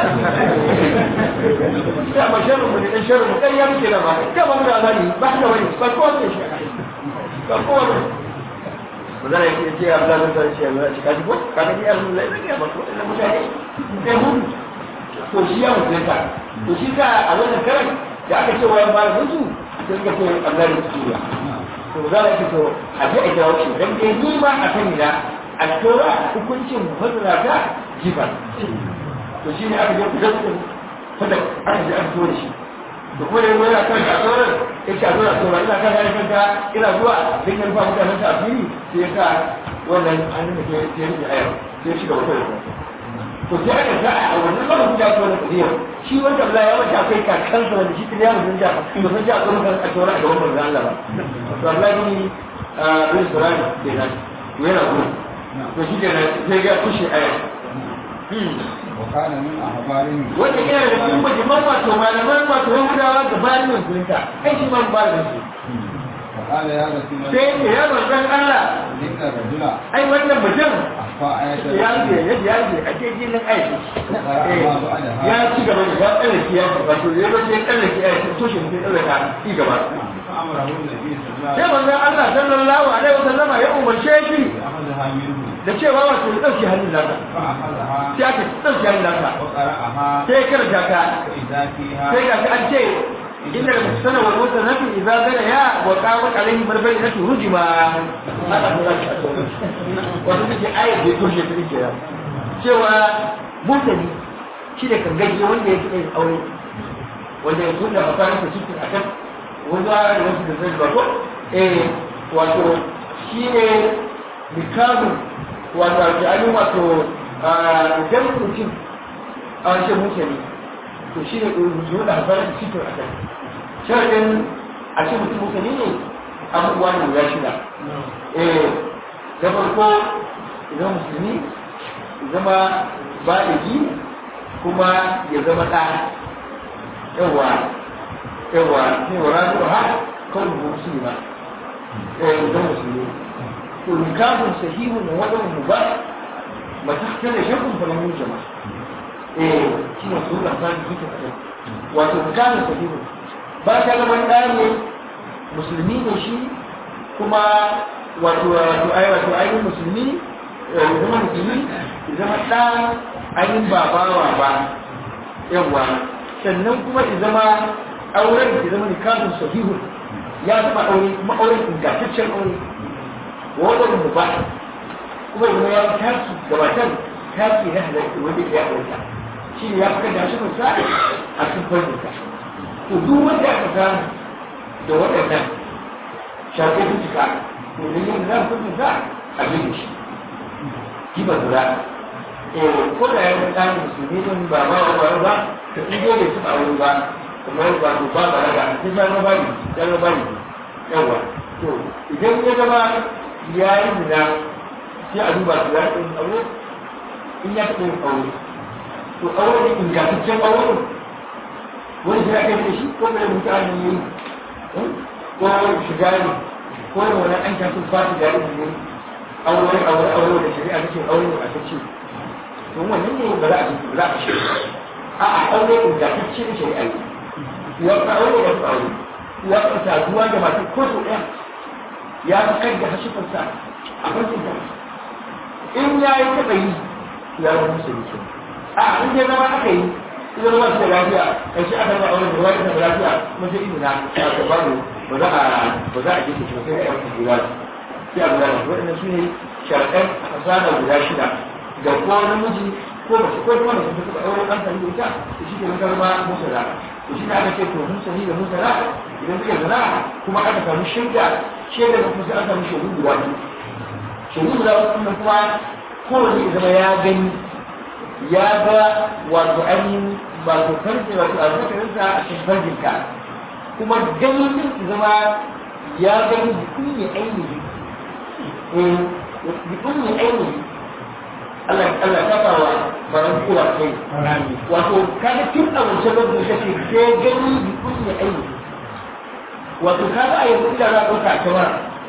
ya ma sharru mu ne dan sharru mu kai ya muke da ba ka ba mu da azali ba da wani ba ko ne shi ba ko ne ba za a yi ce ya bla da shi ya shi kaji ko ka ga ya Allah ya ba ko ina mutane sai mun to shi ya mutunta to shi ka a wannan karan da aka ce wayan ba mutu sai ka ce Allah ya tsira to za a ce to a je a jawo shi dan dai ni ma a sani na a tora hukuncin mufassara ta jiba to shi ne aka je ku zasu fada aka je aka tora shi da kuma yanzu yana kan a tsoron ya ce a tora tora ina kan yana kanka ina zuwa don yan fa mutanen ta fili sai ya sa wannan hannun da ke ya rike ayar sai ya shiga wata da to sai aka sa a wannan lokacin da aka wani kadiyar shi wanda Allah ya mata akwai kakansa wanda shi tun ya mutum da ba san ji a tsoron kan a tsoron a gaban manzon Allah ba to Allah ne a bin Qur'ani kenan yana gudu to shi ke sai ga kushe aya وكان من أخبارهم wanda yana da cikin bajiman wato malaman wato yahudawa gabanin musulunta kai shi man ba da su فقال يا رسول الله sai ce ya manzon Allah إن الرجل ai wannan mutum أخفى آية ya ce ya ce ya ce a ce jinin aiki ya ci gaba da ya tsallake ya ce wato ya zo sai tsallake ya ce to shi mutum tsallaka ci gaba فأمره النبي صلى الله sai عليه وسلم manzon Allah sallallahu alaihi wasallama ya umarce shi بأخذها منه da cewa wato ya dauke hannun nasa فأخذها sai aka dauke hannun nasa وقرأها sai ya karanta ta فإذا فيها sai ga an ce inda da musana wal musanatu idza zana ya wa qamat alaihi barbainatu rujma haka ne zaki a tsoro wato take ayat da toshe ta take ya cewa mutane shi da kangaje wanda ya kike aure wanda ya tunda a fara ta cikin akan wanda da wasu da zai ba ko eh wato shi ne mikazu wato alƙalin wato idan mutum a wancan mutane to shi ne rubutu da haifar da cikin a kan sharadin a ce mutum mutane ne abubuwa ne guda shida eh da farko idan musulmi ya zama baligi kuma ya zama ɗa yawa yawa ne wa rasu ha kawai da musulmi ba eh idan musulmi to nikahun sahihun wa wadon mubah mata kana shakun falamun jama'a eh shi ne sun lafa da suke kaɗan wato kanin sahihu ba ta gaban ɗaya ne musulmi ne shi kuma wato wato ai wato ainihin musulmi ya zama musulmi ya zama ɗa ainihin ba bawa ba yawa sannan kuma ya zama auren ya zama nikahun sahihu ya zama aure kuma auren ingantaccen aure wadda mu ba kuma ya zama ya taki gabatar taki na halatta wanda ya halatta shi ne ya fi da shi kusa a cikin farnuka to duk wanda aka samu da waɗannan shafe su cika to da yin zan fi kusa a gina shi kiba zura eh ko da ya ɗan musulmi din ba ba ba ba to in dai bai taɓa aure ba kamar ba to ba ba daga sai ba na bari ya na bari yawa to idan ya zama ya yi zina sai a duba su ya ɗin aure in ya taɓa yin aure to aure ne ingantaccen aure wani shi aka yi da shi ko da mutane ne ko shiga ne ko da wani an kyasu ba su da ne aure aure aure da shari'a take aure ne a tace to wannan ne ba za a ji ba za a shi a a aure ingantacce ne shari'a ne ya ka aure da aure ya ka saduwa da masu ko so ɗaya ya fi kai da hashifarsa a farkon ta in ya yi taɓa yi ya zama musulmi a in dai zama aka yi idan ruwa su da lafiya kan shi aka ba aure da ruwa da lafiya kuma sai ido na ta ba ba za a ba za a je su sai a yi jira sai a gudanar waɗannan su ne sharaɗan fasada guda shida da ko namiji ko mace ko kuma mace ta aure an sami da ita to shi ke nan zama musala to shi ne aka ce to mun sani da musala idan suka zana kuma aka samu shaida shaida da kuma sai an samu shaidu guda biyu shaidu guda biyu kuma kowane zama ya gani ya ga wato ainihin wato farce wato a zakarinsa a cikin farjinka kuma ganin din zama ya gani bikin ne ainihi eh bikin ne ainihi Allah Allah ta fawa baran kuwa kai wato kaga tun a wancan lokacin kace sai gani bikin ne ainihi wato kaga a yanzu da za a ɗauka a kamara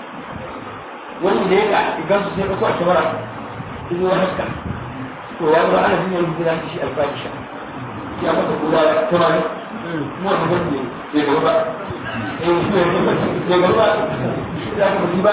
wani da ya ka idan su sai ɗauko a kamara ido ya haska to ya zama ana jinyar gida ta shi alfahisha ya masa guda tana ne kuma wata gani ne bai gaba ba eh bai gaba ba ya ga mutum ba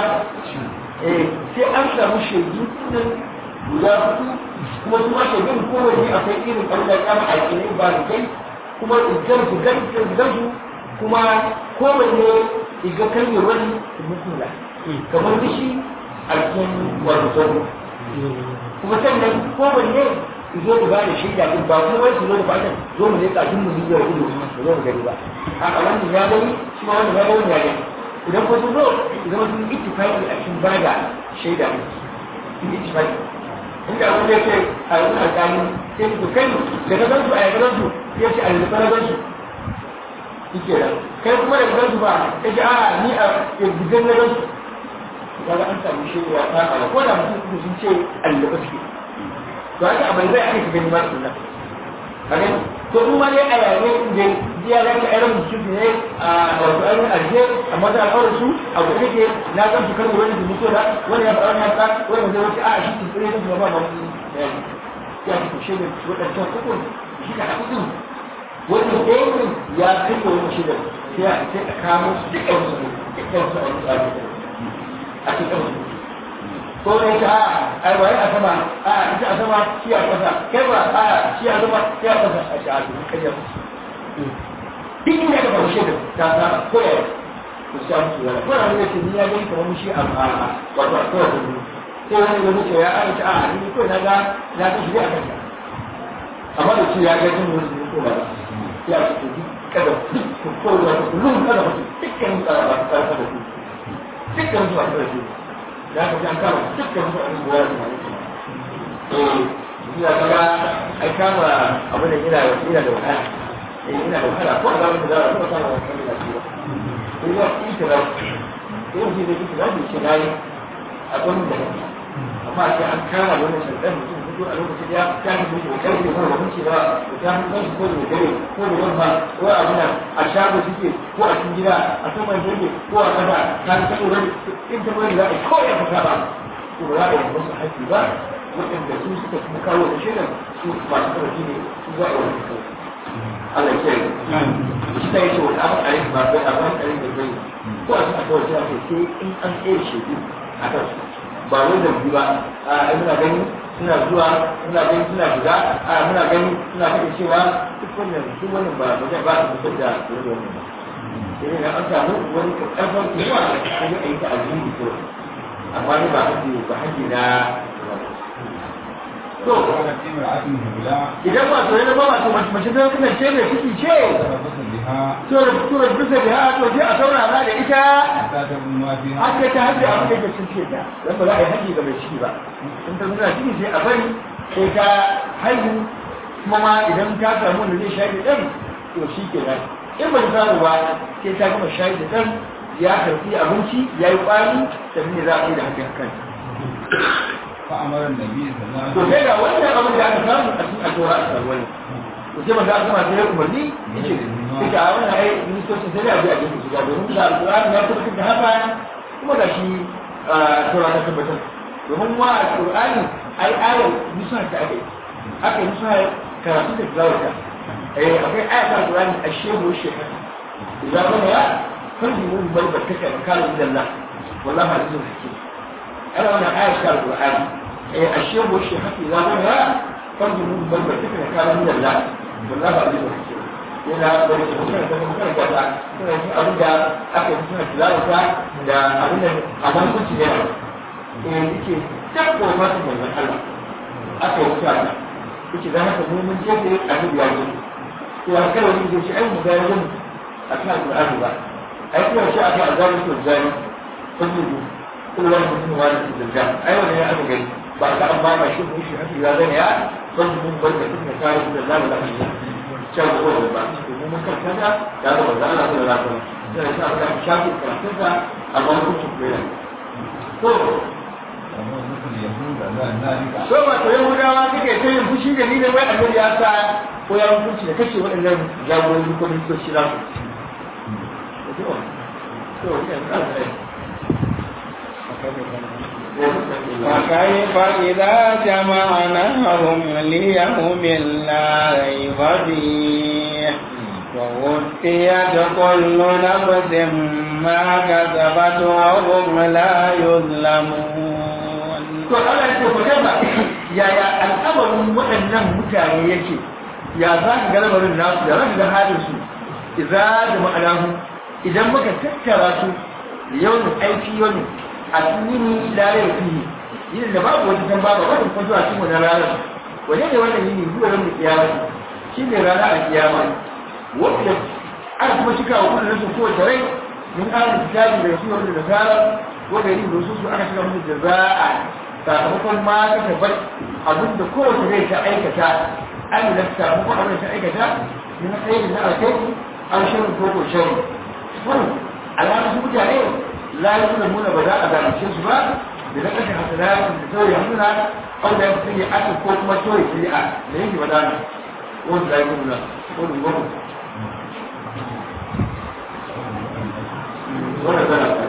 eh sai an samu shaidu nan guda hudu kuma su ma shaidun kowanne akwai irin abin da kama alƙinai ba da kai kuma idan su gan su kuma kowanne iga kan yi wani mutula kamar bishi a cikin wato sauro kuma sannan kowanne zo ku gane shaida din ba kuma wai su zo da fatan zo mu leƙa tun mu zuwa ido mu zo mu gani ba a wannan ya gani shi ma wannan ya gani ya gani idan ko sun zo zama sun ittifaqi a cikin bada shaida din sun ittifaqi inda abin da yake a yanzu alƙali sai ku kai da ka gansu a ya gansu ya ce alƙa na gansu yake da kai kuma da gansu ba ya ce a ni a gidan na gansu kaga an samu shaida ta a ko da mutum sun ce alƙa suke to haka abin zai ake gani ba su nan kage to in ma dai a yare inda jiya za ka ayyana mutum ne a wato ayyukan arje amma da al'aurar su a gobe ke na san su karbo wani mutu da wani ya faɗa wani haka wani zai wuce a shi ke tsire da su ba ma mu ya ku shi da wadancan hukun shi ka haɗu wani ɗayan ya kai wani shi da sai a sai a kamo su dukkan su dukkan su a yi tsari a cikin su ko ne ta a ai wai a sama a ita a sama shi a kasa kai ba a shi a sama shi a kasa a sha'a duk kariya duk inda ka faru shaidu ta sa ko ya ku sha musu wala ko na ne ce ni ya gani kamar shi a a wato a kowace ne sai wani ya ce ya a ta a ni ko na ga na ga shi a kasa amma da shi ya ga jin wani ne ko ba ya ce duk kada duk ko da kullum kada mutum dukkan tsara ba ta da su dukkan su ba ta da su da aka ji an kama dukkan su abin buwa da mai eh ina kaga ai kama abin da yana yana da wahala eh ina da wahala ko da wanda za a kuma kama wannan da shi ba eh ya ita da eh shi da kike da shi nayi abin da amma sai an kama wannan sharɗan mutum fito a lokacin ya ta fi mutu kai da kuma mutunci ba ko ta fi kai ko da dare ko da yamma ko a abin a shago suke ko a cikin gida a saman jirgi ko a kasa ta fi kaɗo wani in ta bari za a ko ya fita ba ko ba za a yi musu haƙƙi ba waɗanda su suka kuma kawo da shirin su masu ƙarfi ne su za a yi wani kawai Allah ke shi ta yi ce wani abin a yi ba bai abin a yi da bai ko a cikin kawai sai sai in an tsaye shaidu a kan su ba wai da ba a muna gani suna zuwa suna gani suna shiga a muna gani suna faɗi cewa duk wannan duk wannan ba ba ba su fitar da wani wannan ba sai ne an samu wani karfan kuma sai dai a yi ta alheri ko amma ne ba haji ba haji na to idan ba to yana ba to mace ta kuma ce mai ciki ce بها tura tura bisa da ha to sai a saurara da ita حتى تبلغ ما فيها haka ta hajji abin da ke cikin ta dan ba za a yi haji ga mai ciki ba in ta zuna ciki sai a bari sai ta haihu kuma ma idan ta samu wanda zai shayar da ɗan to shi ke nan in ba ta samu ba sai ta gama shayar da ɗan ya karfi abinci ya yi ƙwari sannan ne za a yi da hakan kan فأمر النبي صلى الله عليه to وسلم sai ga wannan abin da aka samu a cikin alƙawar a samu wani to sai maza kuma sai ya umarni yace duka a wannan ai ministocin sai a je a gefe shiga domin da alƙur'ani ya tabbatar da haka kuma da shi tura ta tabbatar domin ma alƙur'ani ai ayar musa ta aka yi aka yi musa karatu da tilawata eh akwai ayar ta alƙur'ani a shehu shekara idan kuma ya farji mun bar barkaka da kalin dalla wallahi azizul hakim ana wannan ayar ta alƙur'ani eh a shehu shekara idan kuma ya farji mun bar barkaka da kalin dalla wallahi azizul hakim yana da wata mutane da mutane da ta suna yin abin da aka yi suna tilawata da abin da a bankunci ne eh yake tabbo masu manzon Allah aka yi wuta ta yake da haka mu mun je da annabi ya zo to a kai wani zai ce ai mu ga yanzu a kan Qur'ani ba ai kuma shi aka azabi to zani kullu kullu wani mutum wani da zanga ai wannan ya aka gani ba ka amma ba shi ko shi haka ya zane ya kullu mun barka kuma kare da zamu da shi can ko da ba domin mun karanta da ya ga manzo Allah sallallahu alaihi wasallam sai ya sa ka shafi karatun sa amma kun ci koyi to وهو مثل اليهود على ذلك so ba to yahudawa suke ta yin fushi da ni da wai annabi ya sa ko ya hukunci da kashe waɗannan jagorori ko ministoci za su to to وكيف إذا جمعناهم ليوم لا ريب فيه ووفيت كل نفس ما كسبت وهم لا يظلمون to Allah ya ce ku ba yaya al'amarin waɗannan mutane yake ya za ka ga lamarin nasu da za ka ga halin su idza da ma'anahu idan muka tattara su yawon aiki yau a yini lalai fiye yini da babu wata san babu wata kuma zuwa cikin wannan ranar wajen ne wannan yini zuwa ran da kiyama shi ne rana a kiyama wanda aka kuma cika wa kullum su kowace rai min ahlul kitabi da su wanda da sara ko da yin rusu su aka cika musu jaza'a sakamakon ma ka tabbar abinda kowace rai ta aikata an da sakamakon abin da ta aikata min khairin na alkhairi an shirin ko ko shari wannan alama su mutane la yuzlamuna ba za a zalunce su ba da na kashe hasanatun da sauya suna au da yafi yi aka ko kuma toye shari'a da yake ba dana wanda la yuzlamuna ko dun gobe wannan zana ta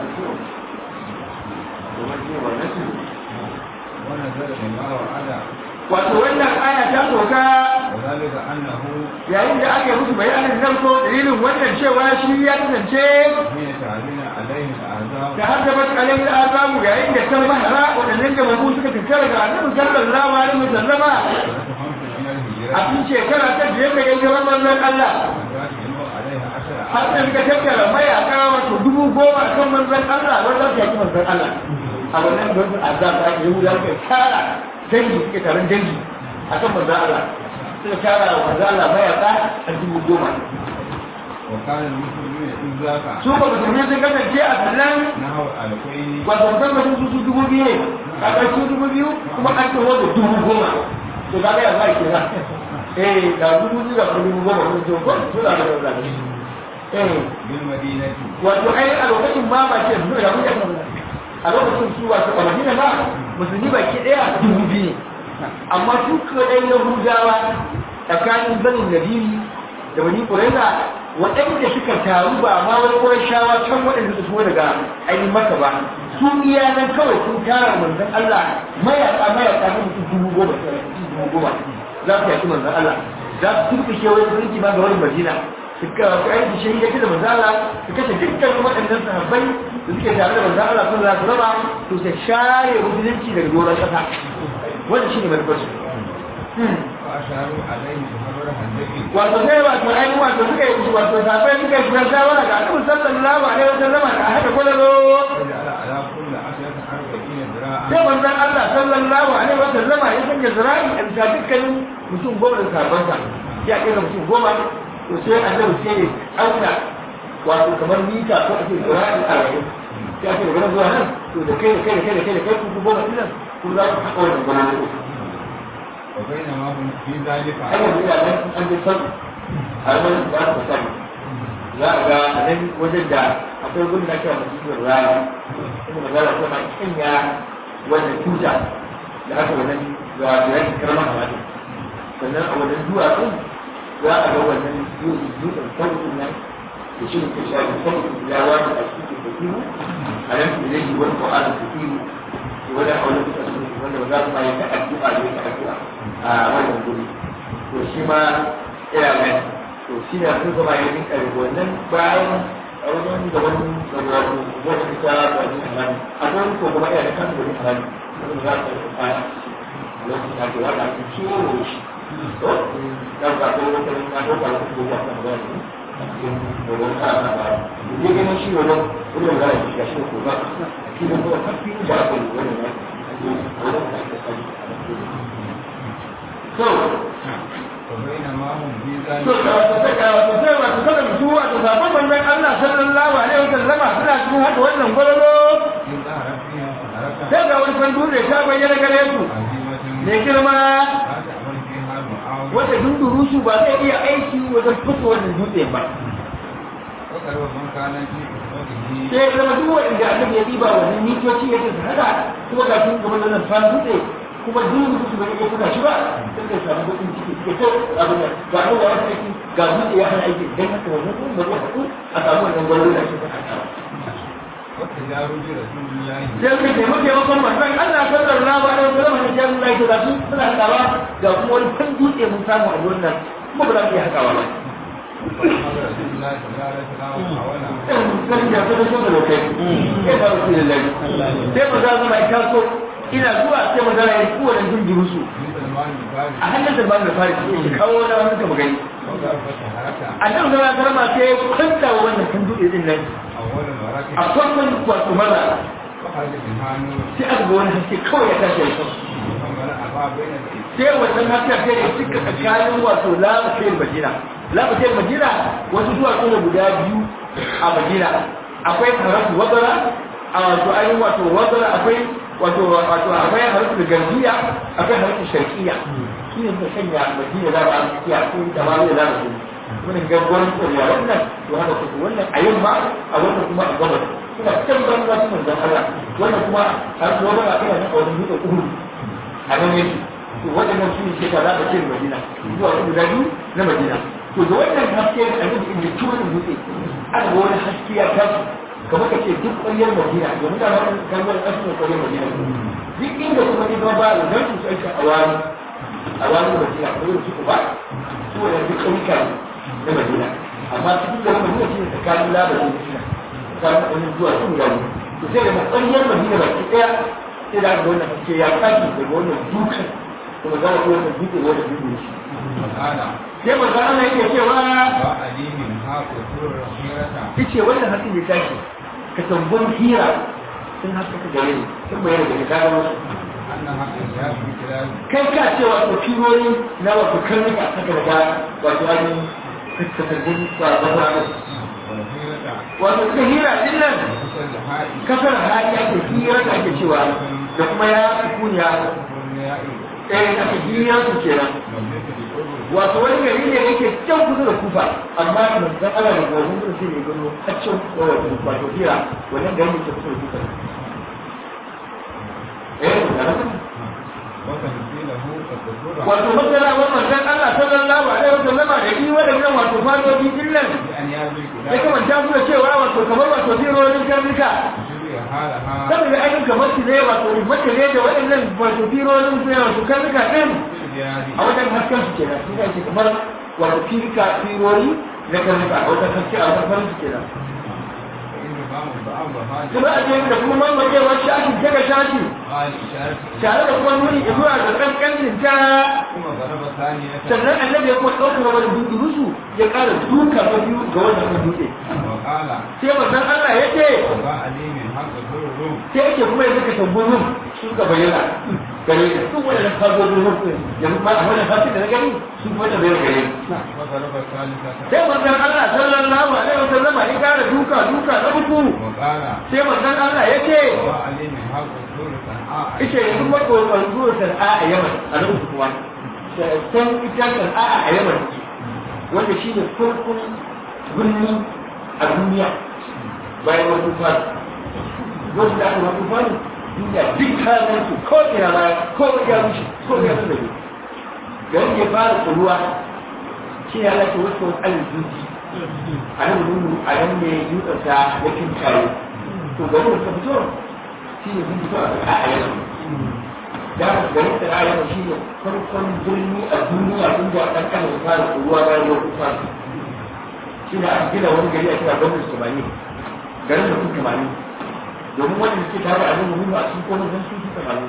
ونزل بما وعد wato wannan aya ta soka وذلك أنه yayin da aka yi musu bayanin nan ko dalilin wannan cewa shi ya kasance حين تعلن عليه الأعذاب da har da bata alayhi azabu yayin da kan mahara wadannan da mabu suka tattara ga annabi sallallahu alaihi wasallama وتفهمت من a الهجرة cikin shekara ta biyar da ya zama manzon Allah وذات ينوى عليها عشر har da suka tattara mayaka wato dubu goma a kan manzon Allah wanda su yaki manzon Allah a wannan gwamnatin azab da ake yi wuya suka tara dangi suke taron dangi a kan manzon Allah suka tara wa manzon Allah mayaka a dubu goma وكان المسلمين إذ ذاك su ba musulmi sun kasance a sannan نحو ألفين wato musamman su su dubu biyu ne a ƙarshe dubu biyu kuma an taho da dubu goma to ka ga ya za ke za eh da dubu biyu da dubu goma sun to ko su da da da eh بالمدينة wato ai a lokacin ma ba ke nuna mu ya a lokacin su wato a Madina ba musulmi ba ke daya dubu biyu ne amma su kaɗai Yahudawa tsakanin banin Nadiri da Bani Qurayza waɗanda suka taru ba ma wani Qurayshawa can waɗanda suka so daga ainihin Makka ba su iya nan kawai sun tara manzon Allah mayaka mayaka na mutum dubu goma dubu goma za su yaki manzon Allah za su turkushe wani mulki ma ga wani Madina suka aiki shi ya da manzala su kashe dukkan waɗannan sahabbai da suke tare da manzala Allah sun zasu raba to sai share musulunci daga doron ƙasa wannan shi ne manufar su فأشاروا عليه بخبر هندقي wato sai wato ainihin wato suka yi wato sahabbai suka yi shawara shawara ga annabi sallallahu alaihi wasallama da haka kwalalo وجعل على كل عشرة أربعين ذراعا sai manzon Allah sallallahu alaihi wasallama ya sanya zira'i a bisa dukkanin mutum goma da sahabbansa ya kira mutum goma to sai annabi sai ya auna wato kamar mita ko ake zira'i arba'in sai ake daga nan zuwa nan to da kai da kai da kai da kai da kai ku goma ɗin nan ku za ku haƙa wannan gwamnati وبينما هم في ذلك har yanzu ina nan an bi sani har wani ba su sani za a ga a nan wajen da akwai gudun da kira masjidin rana inda magana ta ma kanya wannan tuta da aka wannan ga jiran karamar hamadu sannan a wannan duwatsun za a ga wannan dutsen sauƙin nan da shi ne ke shafi sauƙin ya wani a cikin da kiwo a nan da zai yi wani ƙwa'ar da kiwo wani a wani dutsen wanda ba za su ma yi ta addu'a da ta addu'a a wannan guri to shi ma ina mai to shi ne sun zama ya rinka da wannan bayan a wajen da wani da wato wata ita da wani halali a wani ko kuma ina da kan da wani halali wanda za su yi kaya lokacin da ke wata ake ciwo shi to da ba ko wata na ko ba ko ba ko ba ne a cikin dogon kaya na ba ne ganin shi wannan wannan da shi ga shi ko ba shi da kuma kafin da aka yi wannan ne wannan da ake sani so وبينما هم في to ذلك da wata saka wata sai wata saka su wato sabon manzon Allah sallallahu alaihi wasallam suna cikin hada wannan gwalolo إذ ظهرت فيها حركة sai ga wani fandu da ta bayyana gare su عظيمة mai girma لا تعمل فيها معاوية wanda dunduru su ba zai iya aiki wajen fito wannan dutse ba وقرب من كان في أسرته sai ya zama duk wanda annabi ya diba wannan mitoci yake su hada kuma ga sun gaban nan fan dutse kuma duk su bai iya saka shi ba sai ka samu bakin ciki suke to abin da ga an da wani aiki ga dutse ya hana aiki dan haka wannan kuma ba zai haɗu a samu wannan gwalolo da ake saka ba وتجارب رسول الله sai ka taimaka taimakon manzon Allah sallallahu alaihi wasallam da jami'in Allah ta zasu suna hakawa ga kuma wani fan dutse mun samu a wurin nan kuma ba za mu iya hakawa ba فقال رسول الله صلى الله عليه وسلم حوله kan da ta so da lokai sai ba su lillahi sai mu zama mai taso ina zuwa sai mu zama yi kowane jinjiru su من سلمان الفارسي a hannun salman da fari ya kawo wani wani ka magani وضربت حركة annabi zama karama sai ya kwanta wa wannan kan dutse din nan أول a وركب farkon wato maza وخرج منها نور sai aka ga wani haske kawai ya tashi ya kawo ثم رأى بين الإيد sai wannan hasken sai ya cika tsakanin wato lafafiyar madina lafafiyar madina wasu duwatsu ne guda biyu a madina akwai haratu wazara a wato ainihin wato wazara akwai wato wato akwai haratu da garbiya akwai haratu sharkiya shi ne suka sanya madina za a tsakiya ko da ma zai za su wannan gaggawan tsoriya wannan to haka kuka wannan a yamma a wannan kuma a gabas suna can banza su manzan Allah wannan kuma haratu wazara ina nan a wani dutse uhuru a nan yake to waɗannan su ne ke kaza da ce Madina zuwa su guda biyu na Madina to da wannan haske da annabi inda ci wannan dutse aka ga wani haske ya tashi kamar ka ce duk ƙwaryar Madina domin da wannan kalmar asalin ƙwaryar Madina duk inda kuma ne ba da zan su aika a wani a wani Madina ko yin su ba su wannan duk ƙauyuka ne na Madina amma cikin da Madina shi ne tsakanin labarin Madina tsakanin wani zuwa su guda biyu to sai da ƙwaryar Madina baki ɗaya sai da aka ga wannan haske ya tashi daga wannan dukan kuma za ku wata dutse wata dutse shi قال sai manzo Allah yake cewa وعلي منها قصور الخيرة yace wannan hakin ya tashi ka tambun hira sun haka ka gare ni sun bayar da ka ga wasu أنها إنجاز كلاب kai ka ce wato firori na wato karnuka haka da ga wato an ka tambun ba ba ba والخيرة wato ka hira din nan وكسر الحائط kasar hali ake hira da ake cewa da kuma ya kunya والنياء eh ake hira su kenan والنية بالقرب wato wani gari ne yake can kusa da kufa amma manzon Allah da gwanin gudu sai ne gano haccin wato wato hira wannan gari ne ke kusa da kufa eh da nan وتمثيله كقصور wato masana wa manzon Allah sallallahu alaihi wasallam da yi wadannan wato fadoji din nan بأن يرمي ya كلاب kamanta su da cewa wato kamar wato firorin karnuka تشبه حالها saboda ainihin kamar su ne wato mace ne da waɗannan wato firorin su ne wato karnuka ɗin بالديار a wajen hasken su kenan su ne kamar wato firka firori na karnuka a wajen haske a wajen farin su kenan فإن فهم بعض هذا kuma a cikin da kuma mamakewar shashi daga shashi قال إشارة tare da kuma nuni zuwa ga kankanin ta ثم ضرب ثانية sannan annabi ya kuma ɗaukar wani dutse rusu ya ƙara duka ta biyu ga wannan dutse وقال sai manzon Allah ya ce وباء لي من حق ضرهم sai yake kuma yanzu ka tambayi su ka bayyana gare ni duk wannan fagogin mutum yanzu ma a wannan fasin da na gani su kuma da bayyana gare ni وضرب الثالثة sai manzon Allah sallallahu alaihi wasallam ya kara duka duka na uku وقال sai manzon Allah ya ce وباء لي من حق ضر صنعاء ita yanzu makon zuwa sana'a a yaman a na uku kuma san ita sana'a a yaman wanda shi ne farkon birni a duniya bayan wani tufani wasu da aka wani tufani duniya duk kayan su ko ina ma ko ya rushe ko ya su da ne da wanda ya fara tsoruwa shi ya lake wasu wani alizuci a nan nunu a nan ne yutsarsa ya kinkaye to gari da ka fito shi ne sun fito a sana'a a yaman da garin sana'a yaman shi ne farkon birni a duniya inda ɗan ƙasa ya fara tsoruwa bayan wani tufani shi ne aka gina wani gari a kira gwamnati samani garin da kuma samani domin wanda suke tare a nan muhimmi a cikin kone zan sun fi samani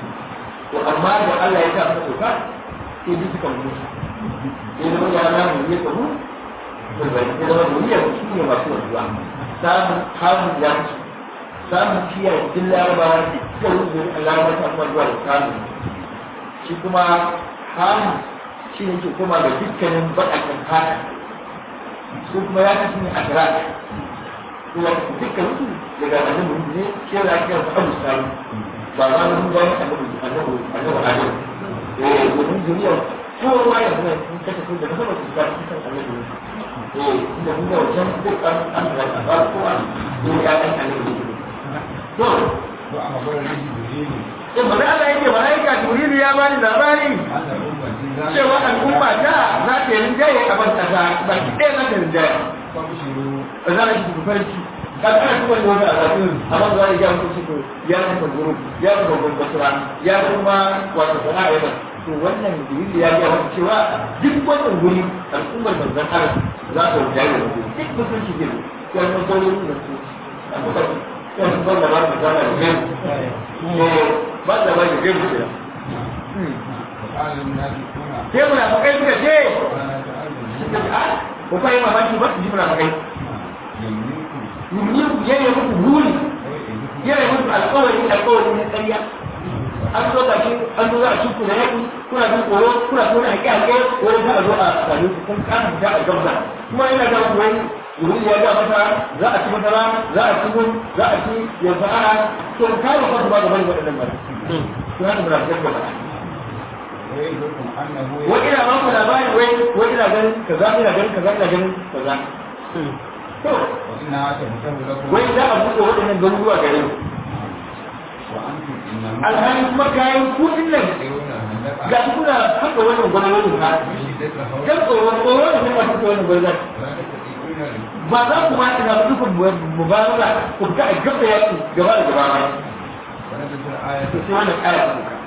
to amma da Allah ya sa suka sauka sai bi suka mutu sai zama ya na mu ne kamu to bai sai zama duniya su ne masu wanzuwa samun hamun ya ci samun kiyaye duk larabawa ne suka rubuta Allah ya ta kuma zuwa da samun shi kuma hamun shi ne ke koma ga dukkanin baƙaƙen fata su kuma ya kasu ne a kira su ya kasu dukkan su daga annabi muhammad ne shi ya kira su abu samu ba ma mun ga annabi annabi annabi adam eh domin duniyar kowa ya zama sun kasa sun da na sama su ga su kan annabi eh inda mun ga wajen duk an an da ba kowa ne ya kan annabi to وأخبر لي جبريل in ba Allah yake malaika Jibril ya bani labari أن أمتي ذلك cewa al'umma ta za ta yi rinjaye a ban kasa ba ki ɗaya za ta rinjaye فابشروا ba za a shi ku farki ka kana kuma da wani alaƙi amma za a yi ya mutu shi ya kuma guru ya kuma gwamnatira ya kuma wato sana'a yana to wannan dalili ya ga wani cewa duk wannan guri al'ummar manzon Allah za ta wuce da wani duk mutunci ne ya kuma sauran da su a kuka ya kuma ban da ba ta zama da gaibu ne ba da ba da gaibu da وقال المنافقون sai munafikai suka ce ولا تعلمون suka ce a ko kai mamaki ba su ji munafikai يملككم yuni yayi muku buri ويئدكم yana musu alƙawari alƙawari na ƙarya an zo ga shi an zo za a cikin da yaƙi kuna jin tsoro kuna tona haƙe-haƙe wani za a zo a sami su kun kana fita a gamsa kuma yana ga ku wani wuri ya ga mata za a ci masara za a ci gun za a ci yanzu ana to ka ba fasu ba ga bari waɗannan ba to haka muna fitar da ba ويئدكم أنه wani ina ba ku labari wai wai ina ganin kaza ina ganin kaza ina ganin kaza to وإنها تفتح لكم wai za a buɗe waɗannan garuruwa gare mu وأنتم إنما alhali kuma kayan kuɗin nan تدعون الهندقة ga shi kuna haka wannan gwamnati ha بشدة الخوف kan tsoron tsoron da kuma haka wannan gwamnati ولا تستطيعون الركوب ba za ku ma ina dukkan mubaraka ku fita a gaba yaki gaba da gaba ba ونزلت الآية to sai wannan aya ta kuka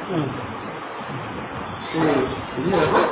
eh yi ne ko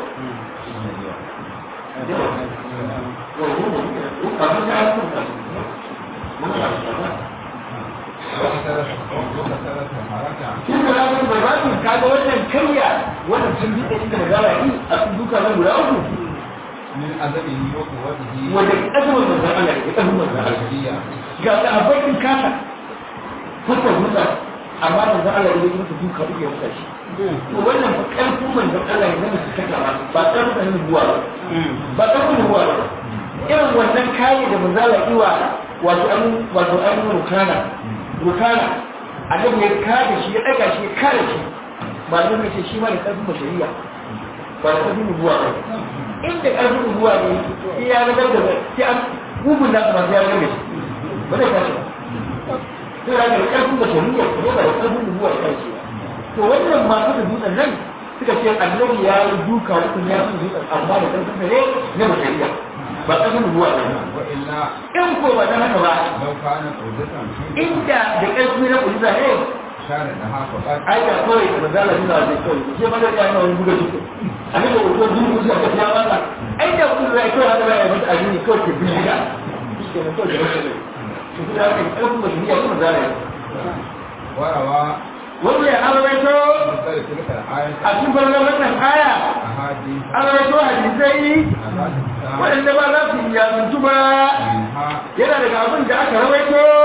وكسرت وكسرت حركة shi ko da ku bai ba ku kaga wannan kayya wannan sun bi inda magana yi a cikin duka nan guda uku من أدبه وقوته wanda azumin manzon Allah ne azumin manzon Allah البشرية ga sahabbai kasa fata mutsa amma manzon Allah ne ya duka duka ya mutsa shi to wannan fa karfin manzon Allah ne na su kaka ba ba karfin nubuwa ba ba karfin nubuwa ba irin wannan kayan da manzon Allah iwa wato an wato an rukana rukana annabi ya kada shi ya daga shi ya kare shi malamin ce shi ma da karfin bashariya ba da karfin nubuwa ba inda karfin nubuwa ne sai ya ragar da sai an gugun da kuma sai ya ragar da shi ba zai tashi ba sai ya ragar karfin bashariya ko ba da karfin nubuwa ya tashi ba to wannan masu da dutsen nan suka ce annabi ya yi duka hukun ya fi dutsen amma da karfin da ne na bashariya ba karfin nubuwa ne وإلا in ko ba dan haka ba لو كانت عودة inda da karfi na kuliza ne كان لها فقط ai da kawai da zala suna da kawai sai ma da ya yi wani buga duka a ne da wato duk musu da ya ba ai da kun zai kawai haka ba ya mata ajini kawai ke bin gida shi ke nan kawai da wasu ne su kuma haka karfin mutum ya kuma zala وروى wanda ya arawaito مثل تلك الآية a cikin farkon wannan aya أحاديث arawaito hadisai أحاديث waɗanda ba za su yi yasuntu ba منها yana daga abin da aka rawaito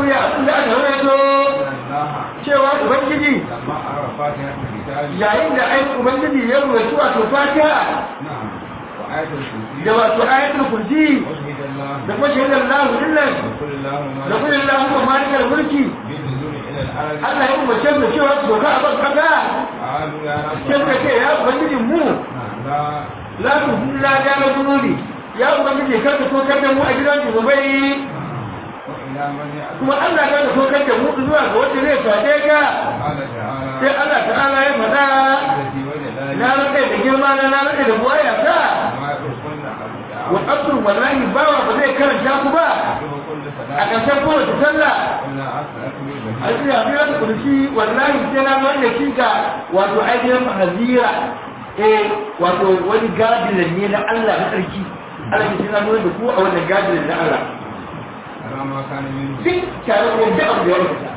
ruya abin da aka rawaito cewa ubangiji لما أرى فاتحة الكتاب yayin da ai ubangiji ya ruwaito wato fatiha نعم وآية الكرسي da wato ayatul kursi وشهد الله da kuma shahidar lahu dillan وقل اللهم da kuma Allahumma malikal mulki بالنزول إلى الأرض Allah ya umarce mu cewa su doka a ban kasa قالوا يا رب sai suka ce ya ubangijin mu نعم لا la tu la ga na zunubi ya ubangiji kar ka tokar da mu a gidan zunubai وإلى من يأتي kuma Allah kar ka tokar da mu zuwa ga wanda zai fade ka قال sai تعالى Allah ta'ala ya faɗa التي وجد na rade da girma na na rade da buwaya ta ما يقولون wa abdul wallahi bawa ba zai karanta ku ba كل a صلاة ƙarshen kowace sallah إلا أسألك a بالبهيج cikin hafiyar da kurshi wallahi sai na wanda shi ga wato ainihin hazira eh wato wani gadilan ne na Allah na tsarki Allah ke sai na nuna da ku a wannan gadilan na Allah على ما كان منه duk tare da yadda abu da ya rubuta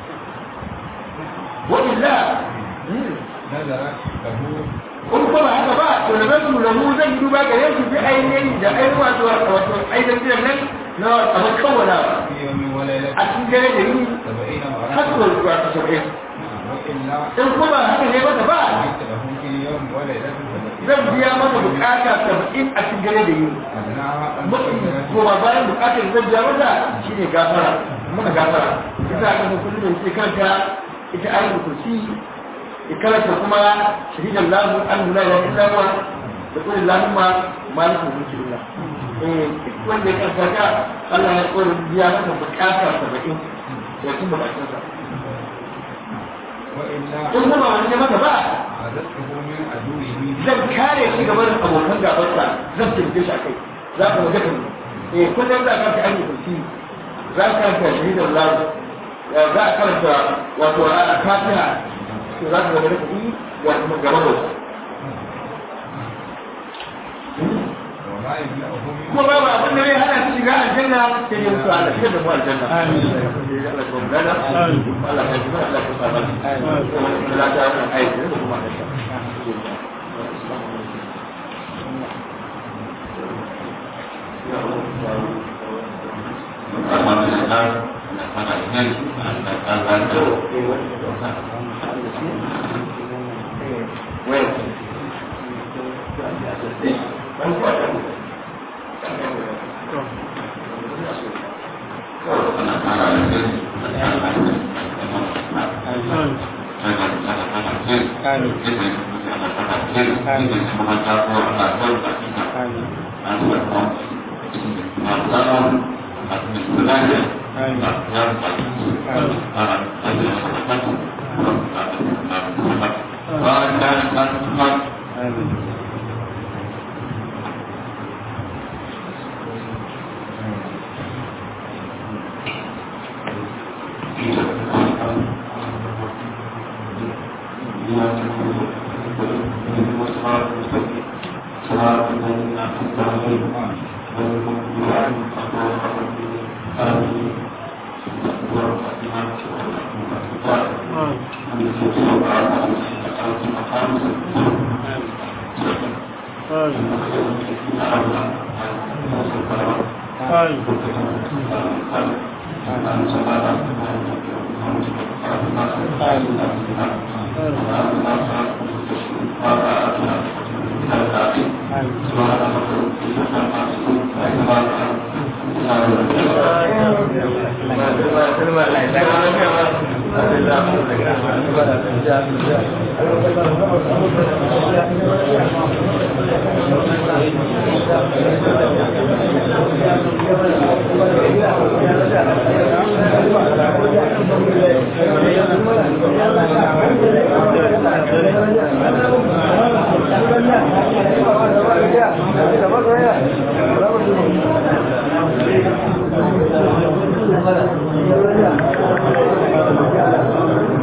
wa illa نزلت له kun kuma haka ba to da zan tura mu zan yi duba ga yanki bi ainihin da ainihin wato wato ainihin biyan nan na abin kawala في يوم وليلة a cikin dare da yi سبعين har مرة zuwa wato saba'in وإلا in kuma haka ne mata ba جئت له في يوم وليلة سبعين zan biya masa bukata saba'in a cikin dare da yi أدناها أن mafi تكون koma bayan bukatar zan biya masa shine gafara muka gafara ita aka mu kullum da ke karanta ita ayatul kursi ya karanta kuma shahidan lahu an la ilaha illa huwa da kullu lahumma malikul mulki lillah eh duk wanda ya karanta ka Allah ya kore biya masa bukata saba'in ya kuma bukatarsa وإلا in kuma wani masa ba عزته من عدوه zan kare shi gaba da abokan gabarsa zan taimake shi a kai za ka waje kan eh kullum za ka ta aiki kursi za ka karanta shahidar lalu za ka karanta wato a fatiha to za ka waje da kuɗi ya kuma gaba da wasu وما يمنعه من kuma babu abin da zai hana su shiga aljanna sai dai mutu Allah shigar da mu aljanna amin Allah ya kuma gana Allah ya kuma Allah ya kuma amin Allah ta yi aiki da kuma Thank you.